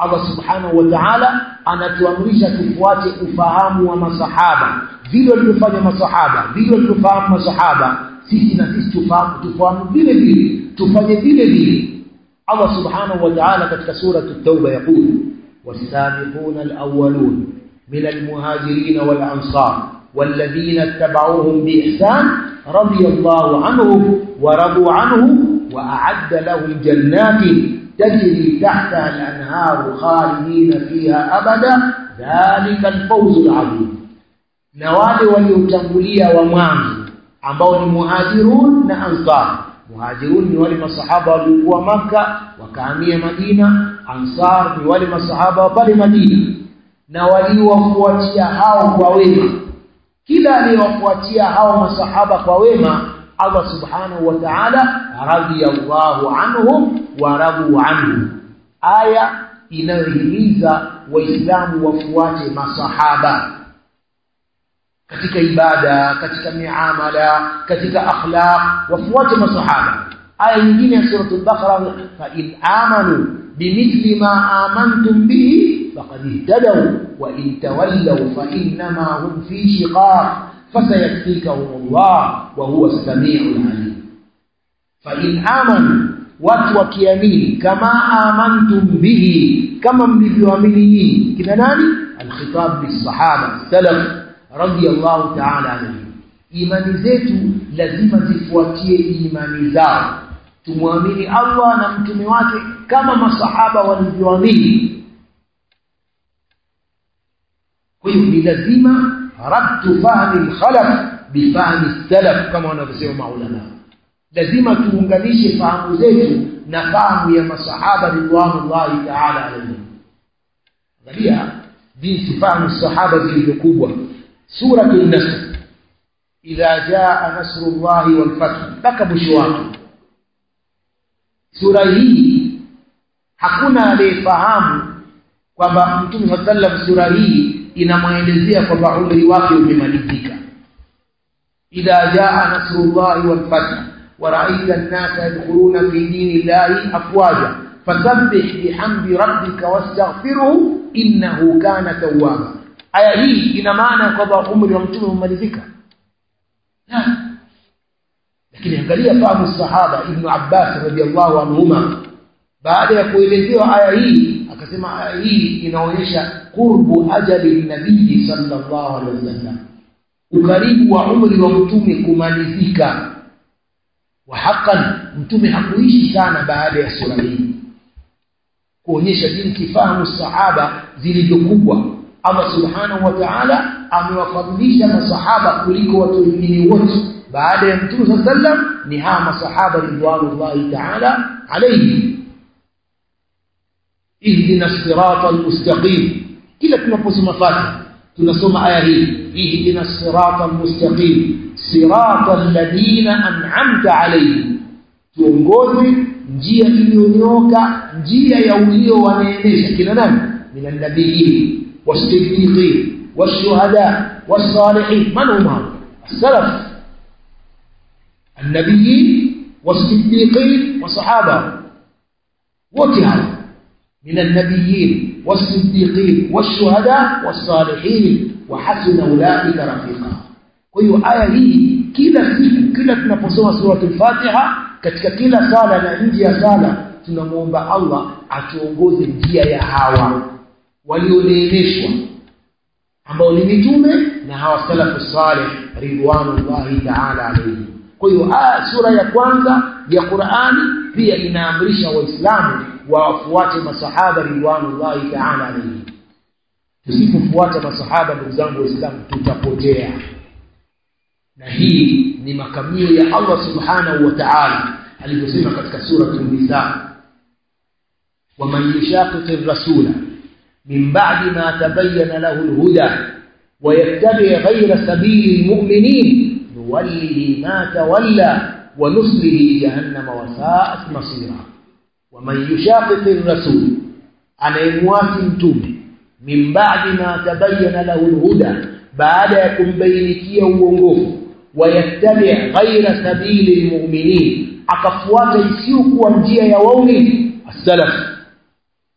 A: Allah subhanahu wa ta'ala anatuamrisha tufuate ufahamu wa masahaba vile walivyofanya masahaba vile walivyofahamu masahaba sisi na sisi tufahamu tufahamu vile vile tufanye vile vile Allah subhanahu wa ta'ala katika sura at-tauba yaqul was-sabiquna al-awwalun min al-muhajirin wal-ansar والذين اتبعوهم بإحسان رضي الله عنهم ورضوا عنه وأعد لهم جنات تجري تحتها الأنهار خالدين فيها أبدا ذلك الفوز العظيم نوال وليتنبليا ومعنى ambao ni muhajirun na ansar muhajirun ni wale masahaba waliokuwa maka wakahamia Madina ansar ni wale masahaba wa pale Madina na waliowafuatia hao kwa wema kila aliyewafuatia hao masahaba kwa wema Allah subhanahu wa ta'ala radiyallahu anhum wa radu anhu aya inayohimiza waislamu wafuate masahaba katika ibada katika miamala katika akhlaq wafuate masahaba aya nyingine ya sura al-baqara fa in amanu bimithli ma amantum bihi faqad ihtadaw wa in tawallaw fa innama hum fi shiqaq fasayakfikahum Allah wa huwa as-sami'ul 'alim fa in amanu watu wakiamini kama amantum bihi kama mlivyoamini nyinyi kina nani al-khitab bis-sahaba salaf radiyallahu ta'ala anhu imani zetu lazima zifuatie imani zao tumwamini Allah na mtume wake kama masahaba walivyoamini kwa hiyo ni lazima rabtu fahmi al-khalaf bifahmi salaf kama wanavyosema maulama lazima tuunganishe fahamu zetu na fahamu ya masahaba ridwanullahi ta'ala alayhim angalia jinsi fahamu sahaba zilivyokubwa سورة النصر إذا جاء نصر الله والفتح mpaka mwisho wake sura hii hakuna aliyefahamu kwamba mtume sallam sura hii inamwelezea kwamba umri wake umemalizika idha jaa nasrullahi wal fath wa ra'aita an-nasa yadkhuluna fi dinillahi afwaja fasabbih bihamdi rabbika wastaghfirhu innahu kana tawwaba aya hii ina maana kwamba umri wa mtume umemalizika lakini angalia fahamu sahaba ibn Abbas radhiallahu anhuma baada ya kuelezewa aya hii akasema aya hii inaonyesha qurbu ajali nabii sallallahu alaihi wasallam ukaribu wa umri wa mtume kumalizika wa haqqan mtume hakuishi sana baada ya sura hii kuonyesha jinsi fahamu sahaba zilivyokubwa Allah subhanahu wa ta'ala amewafadhilisha masahaba kuliko watu wengine wote baada ya Mtume sallam ni hawa masahaba ridwanullahi ta'ala alayhi ihdina sirata almustaqim kila tunaposoma Fatiha tunasoma aya hii ihdina sirata almustaqim sirata alladhina an'amta alayhim tuongoze njia iliyonyoka njia ya ulio waneemesha kina nani minan nabiyyin والصديقين والشهداء والصالحين من هم هؤلاء السلف النبيين والصديقين والصحابة وكهذا من النبيين والصديقين والشهداء والصالحين وحسن أولئك رفيقا kwa hiyo aya hii kila siku kila tunaposoma suratul Fatiha katika kila sala na nje ya sala tunamuomba Allah atuongoze njia ya hawa walioneemeshwa ambao ni mitume na hawa salafu salih ridwanullahi ta'ala alayhi kwa hiyo sura ya kwanza ya Qur'ani pia inaamrisha waislamu wafuate masahaba ridwanullahi ta'ala alayhi tusipofuata masahaba ndugu zangu waislamu tutapotea na hii ni makamio ya Allah subhanahu wa ta'ala alivyosema katika sura an-nisa wa man yushaqiqir rasula من بعد ما تبين له الهدى ويتبع غير سبيل المؤمنين نوله ما تولى ونصله جهنم وساءت مصيرا ومن يشاقق الرسول anayemwasi mtume min ba'di ma tabayyana lahu alhuda baada ya kumbainikia uongofu wayattabi ghaira sabili almu'minin akafuata isiyokuwa njia ya waumini as-salaf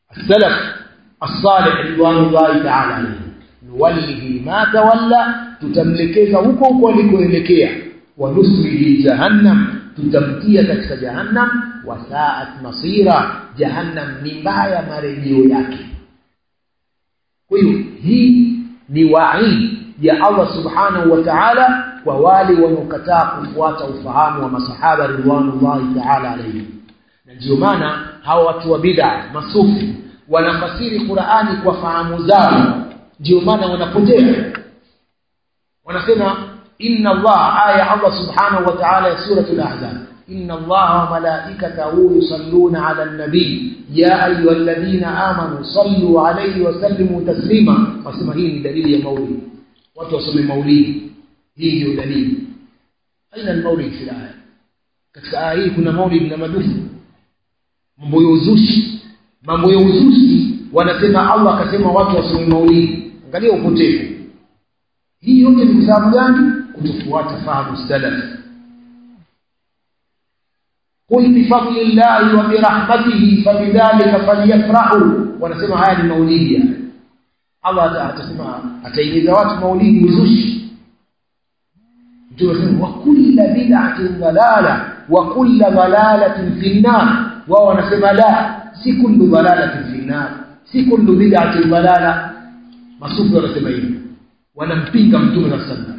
A: السلف الصالح رضوان الله تعالى عليه nuwallihi ma tawalla tutamlekeza huko huko alikoelekea wa nusrihi jahannam tutamtia katika jahannam wa sa'at masira jahannam ni mbaya marejeo yake kwa hiyo hii ni waid ya Allah subhanahu wa ta'ala kwa wale wanaokataa kufuata ufahamu wa masahaba ridwanullahi ta'ala alayhi na ndio maana hawa watu wa bid'a masufi wanafasiri Qur'ani kwa fahamu zao ndio maana wanapotea wanasema inna Allah aya Allah subhanahu wa ta'ala ya suratul ahzab inna Allah wa malaikatahu yusalluna 'ala an-nabi ya ayyuhalladhina amanu sallu 'alayhi wa sallimu taslima wasema hii ni dalili ya maulid watu wasome maulidi hii ndio dalili aina al-maulid fi aya katika aya hii kuna maulid na madufu mambo ya uzushi mambo ya uzushi wanasema Allah akasema watu wasome maulidi angalia upotevu hii yote ni kwa sababu gani kutofuata fahamu salaf قل بفضل الله وبرحمته فبذلك فليفرحوا wanasema haya ni maulidi Allah atasema ataimiza watu maulidi uzushi ndio wasema wa kullu bid'atin dalala wa kullu dalalatin fi an-nar wao wanasema la si kullu dalalatin fi an-nar si kullu bid'atin dalala masufi wanasema hivi wanampinga mtume na sunna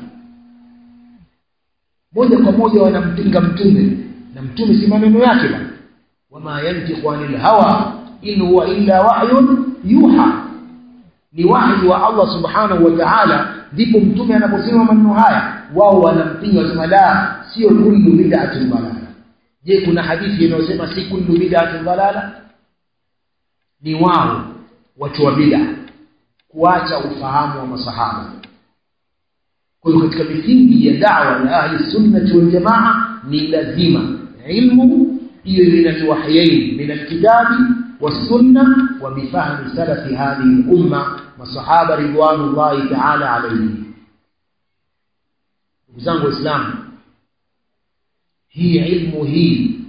A: moja kwa moja wanampinga mtume na mtume si maneno yake bwana wama yantiqu anil hawa in huwa illa wahyun yuha ni wahyi wa Allah subhanahu wa ta'ala ndipo mtume anaposema maneno haya wao wanampinga wasema la sio kullu bid'atin dalala je kuna hadithi inayosema si kullu bid'atin dalala ni wao watu wa bid'a kuacha ufahamu wa masahaba kwa hiyo katika misingi ya da'wa ya ahli sunna wal jamaa ni lazima ilmu hiyo min alwahyain min alkitabi والسنه وبفهم سلف هذه الامه والصحابه رضوان الله تعالى عليهم zangu islam hii ilmu hii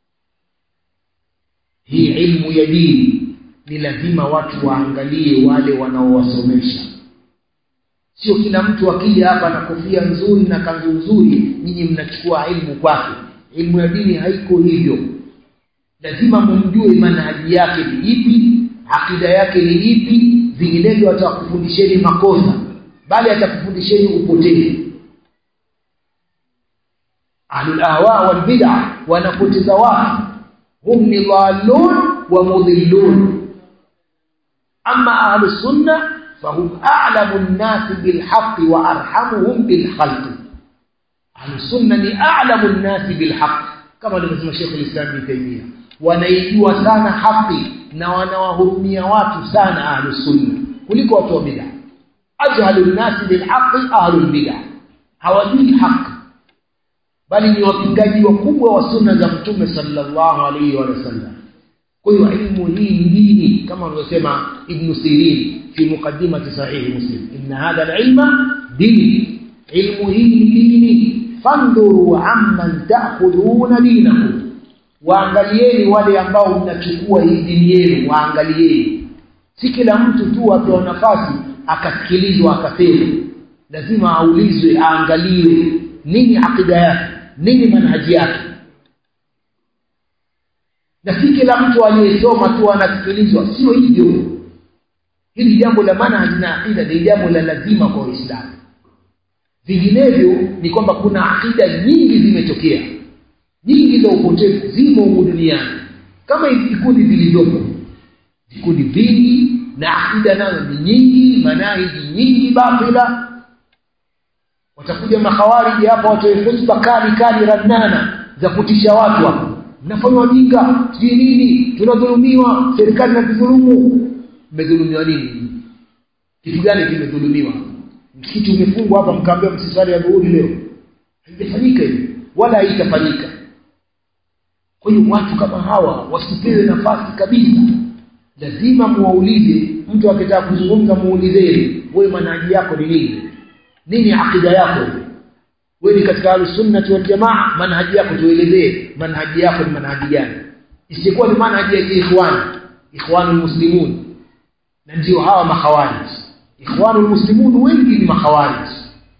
A: hii ilmu ya dini ni lazima watu waangalie wale wanaowasomesha sio kila mtu akija hapa na kofia nzuri na kanzu nzuri nyinyi mnachukua ilmu kwake ilmu ya dini haiko hivyo lazima mumjue manhaji yake ni ipi akida yake ni ipi vinginevyo atakufundisheni makosa bali atakufundisheni upotevu ahlul ahwa wal bid'ah wanapoteza watu hum ni dhalun wa mudhillun amma ahlus sunnah فهم أعلم الناس بالحق وأرحمهم بالخلق أهل السنة أعلم الناس بالحق كما لما شيخ الإسلام ابن تيمية wanaijua sana haki na wanawahurumia watu sana ahlus sunna kuliko watu wa bid'a ajhalun nasi bilhaqi ahlul bid'a hawajui haki bali ni wapingaji wakubwa wa sunna za mtume sallallahu alaihi wa sallam kwa hiyo ilmu hii ni dini kama alivyosema ibn sirin fi muqaddimati sahih muslim inna hadha alilma dini ilmu hii ni dini fanduru amman ta'khuduna dinakum waangalieni wale ambao mnachukua hii dini yenu waangalieni si kila mtu tu apewa nafasi akasikilizwa akasema lazima aulizwe aangaliwe nini akida yake nini manhaji yake na si kila mtu aliyesoma tu anasikilizwa sio hivyo hili jambo la manhaji na akida ni jambo la lazima kwa Uislamu vinginevyo ni kwamba kuna akida nyingi zimetokea nyingi za upotevu zimo humu duniani kama hivi vikundi vilivyopo vikundi vingi na akida nazo ni nyingi manahiji nyingi batila watakuja makhawariji hapa watoe hotuba kali kali rannana za kutisha watu hapa mnafanywa jinga sijui nini tunadhulumiwa serikali inatudhulumu mmedhulumiwa nini kitu gani kimedhulumiwa msikiti umefungwa hapa mkaambia msisali ya dhuhuri leo haijafanyika hivi wala haitafanyika kwa hiyo watu kama hawa wasipewe nafasi kabisa lazima muwaulize mtu akitaka kuzungumza muulizeni wewe manhaji yako ni nini nini akida yako wewe ni katika al-sunnah wal jamaa manhaji yako tuelezee manhaji yako ni manhaji gani isikuwa ni manhaji ya ikhwan ikhwanul muslimun na ndio hawa makhawarij ikhwanul muslimun wengi ni makhawarij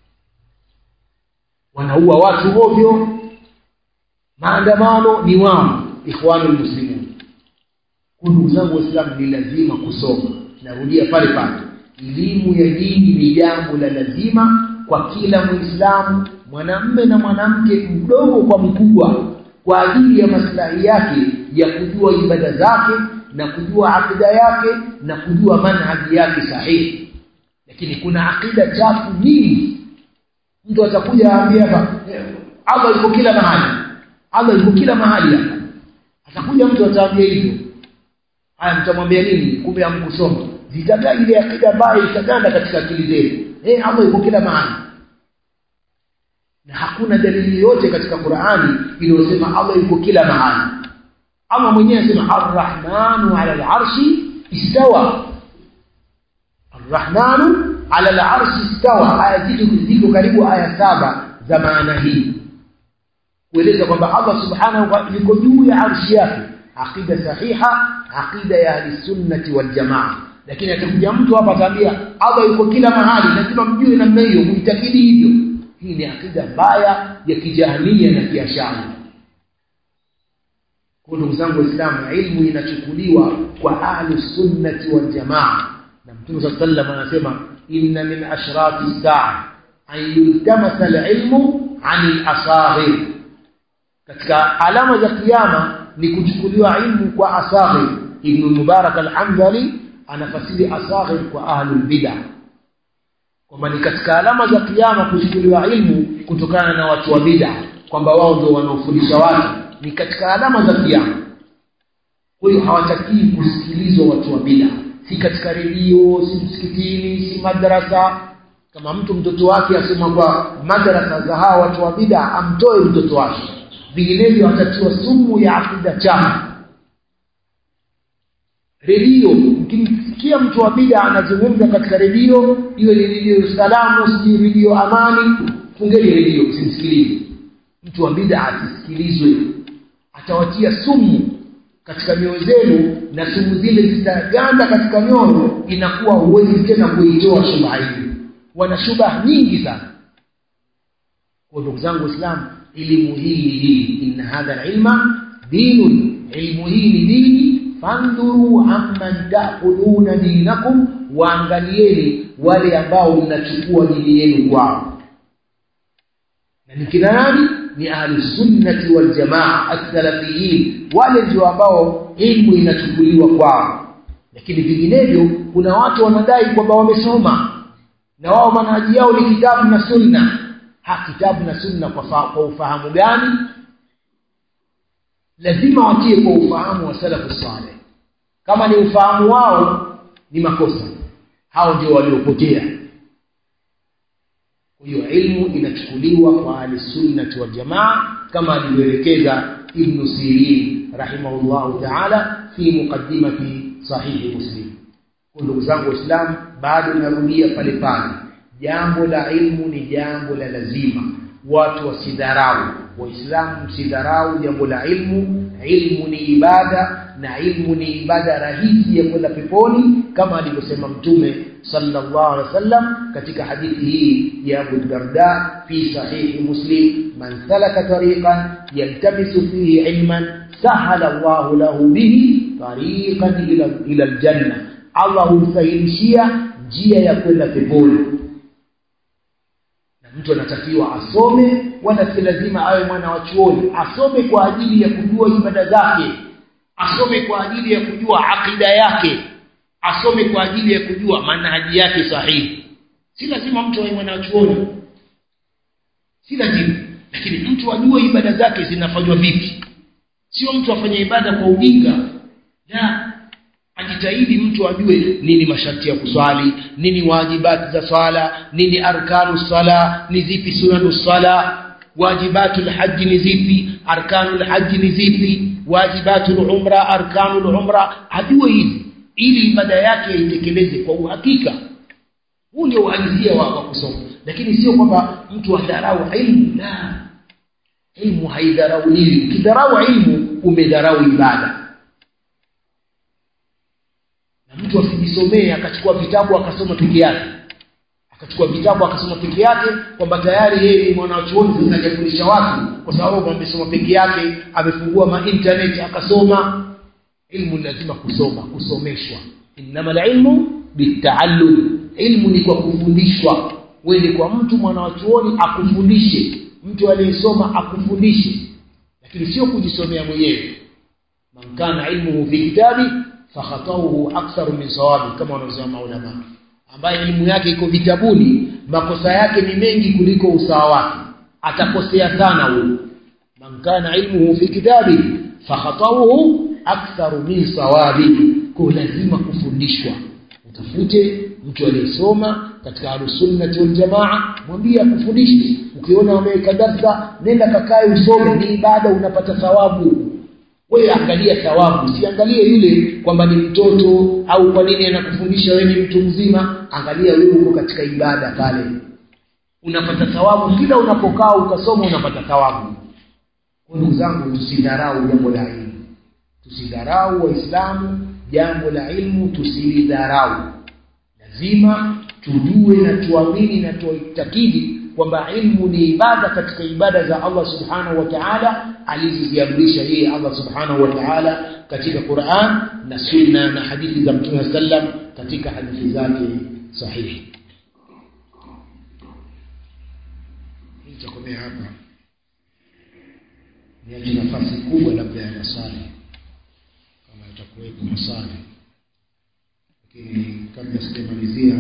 A: wanaua watu ovyo maandamano ni wao ikhwanul muslimun kwa ndugu zangu waislamu ni lazima kusoma narudia pale pale elimu ya dini ni jambo la lazima kwa kila muislamu mwanamme na mwanamke mdogo kwa mkubwa kwa ajili ya maslahi yake ya kujua ibada zake na kujua akida yake na kujua manhaji yake sahihi lakini kuna akida chafu nyingi mtu atakuja aambia hapa Allah yuko kila mahali Allah yuko kila mahali hapa atakuja mtu ataambia hivyo haya mtamwambia nini kumbe hamkusoma zitagaa ile akida mbaya itaganda katika akili zenu eh Allah yuko kila mahali na hakuna dalili yote katika Qur'ani iliyosema Allah yuko kila mahali Allah mwenyewe anasema Ar-Rahmanu 'ala al-'arshi istawa Ar-Rahmanu 'ala al-'arshi istawa aya ziko ziko karibu aya saba za maana hii kueleza kwamba Allah subhanahu wa yuko juu ya arshi yake aqida sahiha aqida ya ahli sunnati wal jamaa lakini atakuja mtu hapa ataambia Allah yuko kila mahali lazima mjue namna hiyo muitakidi hivyo hii ni akida mbaya ya kijahania na kiashari kwa ndugu zangu waislamu ilmu inachukuliwa kwa ahli sunnati wal jamaa na mtume sallallahu alayhi wasallam anasema inna min ashrati saa an yultamasa alilmu anil asaghir katika alama za kiyama ni kuchukuliwa ilmu kwa asaghir ibn mubarak al-hamdali anafasiri asaghir kwa ahlul bid'ah kwamba ni katika alama za kiyama kuchukuliwa ilmu kutokana na watu wa bid'a kwamba wao ndio wanaofundisha watu ni katika alama za kiyama kwa hiyo hawatakii kusikilizwa watu wa bid'a si katika redio si msikitini si madrasa kama mtu mtoto wake asema kwa madrasa za hawa watu wa bid'a amtoe mtoto wake vinginevyo atatiwa sumu ya akida chafu redio mkimsikia mtu wa bid'a anazungumza katika redio iwe ni redio salamu si redio amani fungeni redio msimsikilize mtu wa bid'a asisikilizwe atawatia sumu katika mioyo zenu na sumu zile zitaganda katika mioyo inakuwa huwezi tena kuitoa shubha hili wana shubha nyingi sana kwa ndugu zangu waislamu elimu hii ni dini inna hadha ilma dinun ilmu hii ni dini fandhuru amman ta'khuduna dinakum waangalieni wale ambao mnachukua dini yenu kwao na ni kina nani ni ahli sunnati wal jamaa as-salafiyin wale ndio ambao ilmu inachukuliwa kwao lakini vinginevyo kuna watu wanadai kwamba wamesoma na wao manhaji yao ni kitabu na sunna ha kitabu na sunna kwa, kwa ufahamu gani lazima watie kwa ufahamu wa salafu saleh kama ni ufahamu wao ni makosa hao ndio waliopotea kwa hiyo ilmu inachukuliwa kwa ahlisunnati wal jamaa kama alivyoelekeza ibn sirin rahimahullahu taala fi muqaddimati sahihi muslim kwa ndugu zangu waislamu bado narudia pale pale jambo la ilmu ni jambo la lazima watu wasidharau waislamu msidharau jambo la ilmu ilmu ni ibada na ilmu ni ibada rahisi ya kwenda peponi kama alivyosema mtume sallallahu alaihi wasallam katika hadithi hii ya Abu Darda fi sahihi Muslim man salaka tariqan yaltamisu fihi ilman sahala Allahu lahu bihi tariqan ila ila aljanna Allah humsahilishia njia ya kwenda peponi na mtu anatakiwa asome wala si lazima awe mwana wa chuoni asome kwa ajili ya kujua ibada zake asome kwa ajili ya kujua akida yake asome kwa ajili ya kujua manhaji yake sahihi si lazima mtu awe mwana wa chuoni si lazima lakini mtu ajue ibada zake zinafanywa vipi sio mtu afanye ibada kwa ujinga la ajitahidi mtu ajue nini masharti ya kuswali nini wajibati za swala nini arkanu sala ni zipi sunanu sala wajibatul haji ni zipi arkanul haji ni zipi wajibatul umra arkanul umra ajue hizi ili ibada yake aitekeleze kwa uhakika huu ndio uhalisia wa, wa kusoma lakini sio kwamba mtu adharau ilmu la ilmu haidharauliwi ukidharau ilmu umedharau ibada mtu asijisomee akachukua vitabu akasoma peke yake akachukua vitabu akasoma peke yake kwamba tayari yeye ni mwanachuoni sasa hajafundisha watu kwa sababu amesoma peke yake amefungua ma internet akasoma ilmu lazima kusoma kusomeshwa innamal ilmu bitaallum ilmu ni kwa kufundishwa wewe kwa mtu mwanachuoni akufundishe mtu aliyesoma akufundishe lakini sio kujisomea mwenyewe man kana ilmuhu fi kitabi fakhatauhu aktharu min sawabi kama wanavyosema maulama ambaye elimu yake iko vitabuni makosa yake ni mengi kuliko usawa wake atakosea sana huyo man kana ilmuhu fi kitabi fakhatauhu aktharu min sawabi kwa lazima kufundishwa utafute mtu aliyesoma katika ahlusunnati waljamaa mwambie akufundishe ukiona wameweka darsa nenda kakae usome ni ibada unapata thawabu wewe angalia thawabu usiangalie yule kwamba ni mtoto au kwa nini anakufundisha wewe ni mtu mzima angalia wewe uko katika ibada pale unapata thawabu kila unapokaa ukasoma unapata thawabu kwa ndugu zangu tusidharau jambo la ilmu tusidharau waislamu jambo la ilmu tusilidharau lazima tujue na tuamini na tuitakidi kwamba ilmu ni ibada katika ibada za Allah subhanahu wa ta'ala alizoziamrisha yeye Allah subhanahu wa ta'ala katika Qur'an na sunna na hadithi za Mtume sallam katika hadithi zake sahihi nitakomea hapa niache nafasi kubwa labda ya maswali kama itakuwepo maswali lakini kabla sijamalizia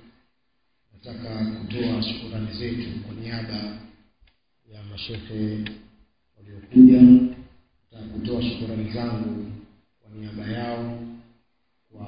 A: nataka kutoa shukurani zetu kwa niaba ya mashehe waliokuja nataka kutoa shukurani zangu kwa niaba yao kwa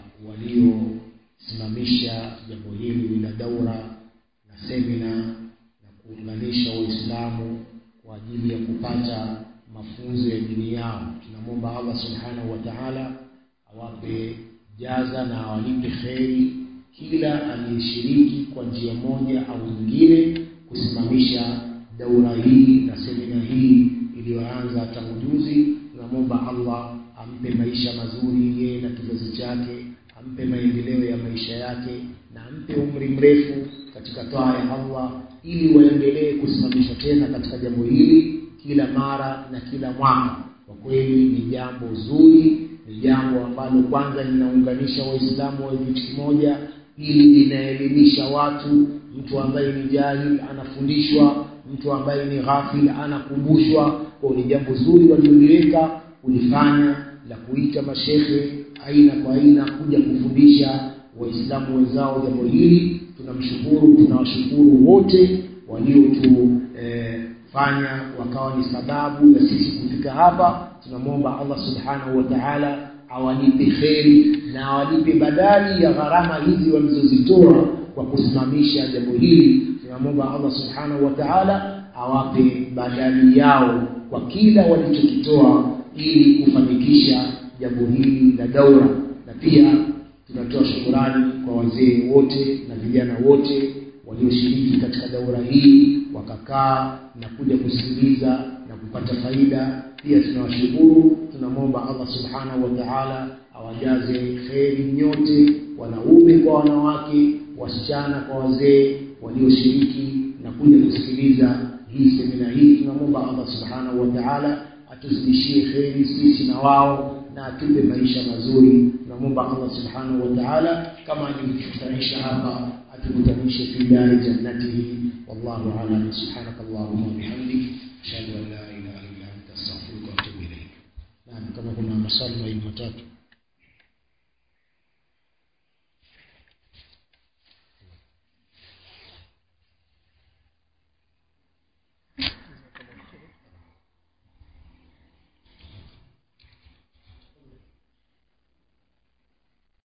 A: waliosimamisha jambo hili la daura na semina na kuunganisha waislamu kwa ajili ya kupata mafunzo ya dini yao tunamwomba allah subhanahu wa taala awape jaza na awalipe kheri kila aliyeshiriki kwa njia moja au nyingine kusimamisha daura hii na semina hii iliyoanza tangu juzi tunamwomba allah ampe maisha mazuri yeye na kizazi chake ampe maendeleo ya maisha yake na ampe umri mrefu katika taa ya allah ili waendelee kusimamisha tena katika jambo hili kila mara na kila mwaka kwa kweli ni jambo zuri ni jambo ambalo kwanza linaunganisha waislamu wa kitu kimoja ili linaelimisha watu mtu ambaye ni jahil anafundishwa mtu ambaye ni ghafil anakumbushwa kwa ni jambo zuri walioliweka kulifanya la kuita mashehe aina kwa aina kuja kufundisha waislamu wenzao jambo hili tunamshukuru tunawashukuru wote waliotufanya eh, wakawa ni sababu ya sisi kufika hapa tunamwomba allah subhanahu wa taala awalipe kheri na awalipe badali ya gharama hizi walizozitoa kwa kusimamisha jambo hili tunamwomba allah subhanahu wa taala awape badali yao kwa kila walichokitoa ili kufanikisha jambo hili la daura na pia tunatoa shukurani kwa wazee wote na vijana wote walioshiriki katika daura hii wakakaa na kuja kusikiliza na kupata faida pia tunawashukuru tunamwomba allah subhanahu wa taala awajaze kheri nyote wanaume kwa wanawake wasichana kwa wazee walioshiriki na kuja kusikiliza hii semina hii tunamwomba allah subhanahu wa taala atuzidishie kheri sisi na wao na atupe maisha mazuri tunamwomba allah subhanahu wa taala kama alivyokutanisha hapa atukutanishe fi dari jannatihi wallahu alam subhanaka allahumma wabihamdik ashhadu an la ilaha illa anta astaghfiruka wa atubu ilaik naam kama kuna maswali mawili matatu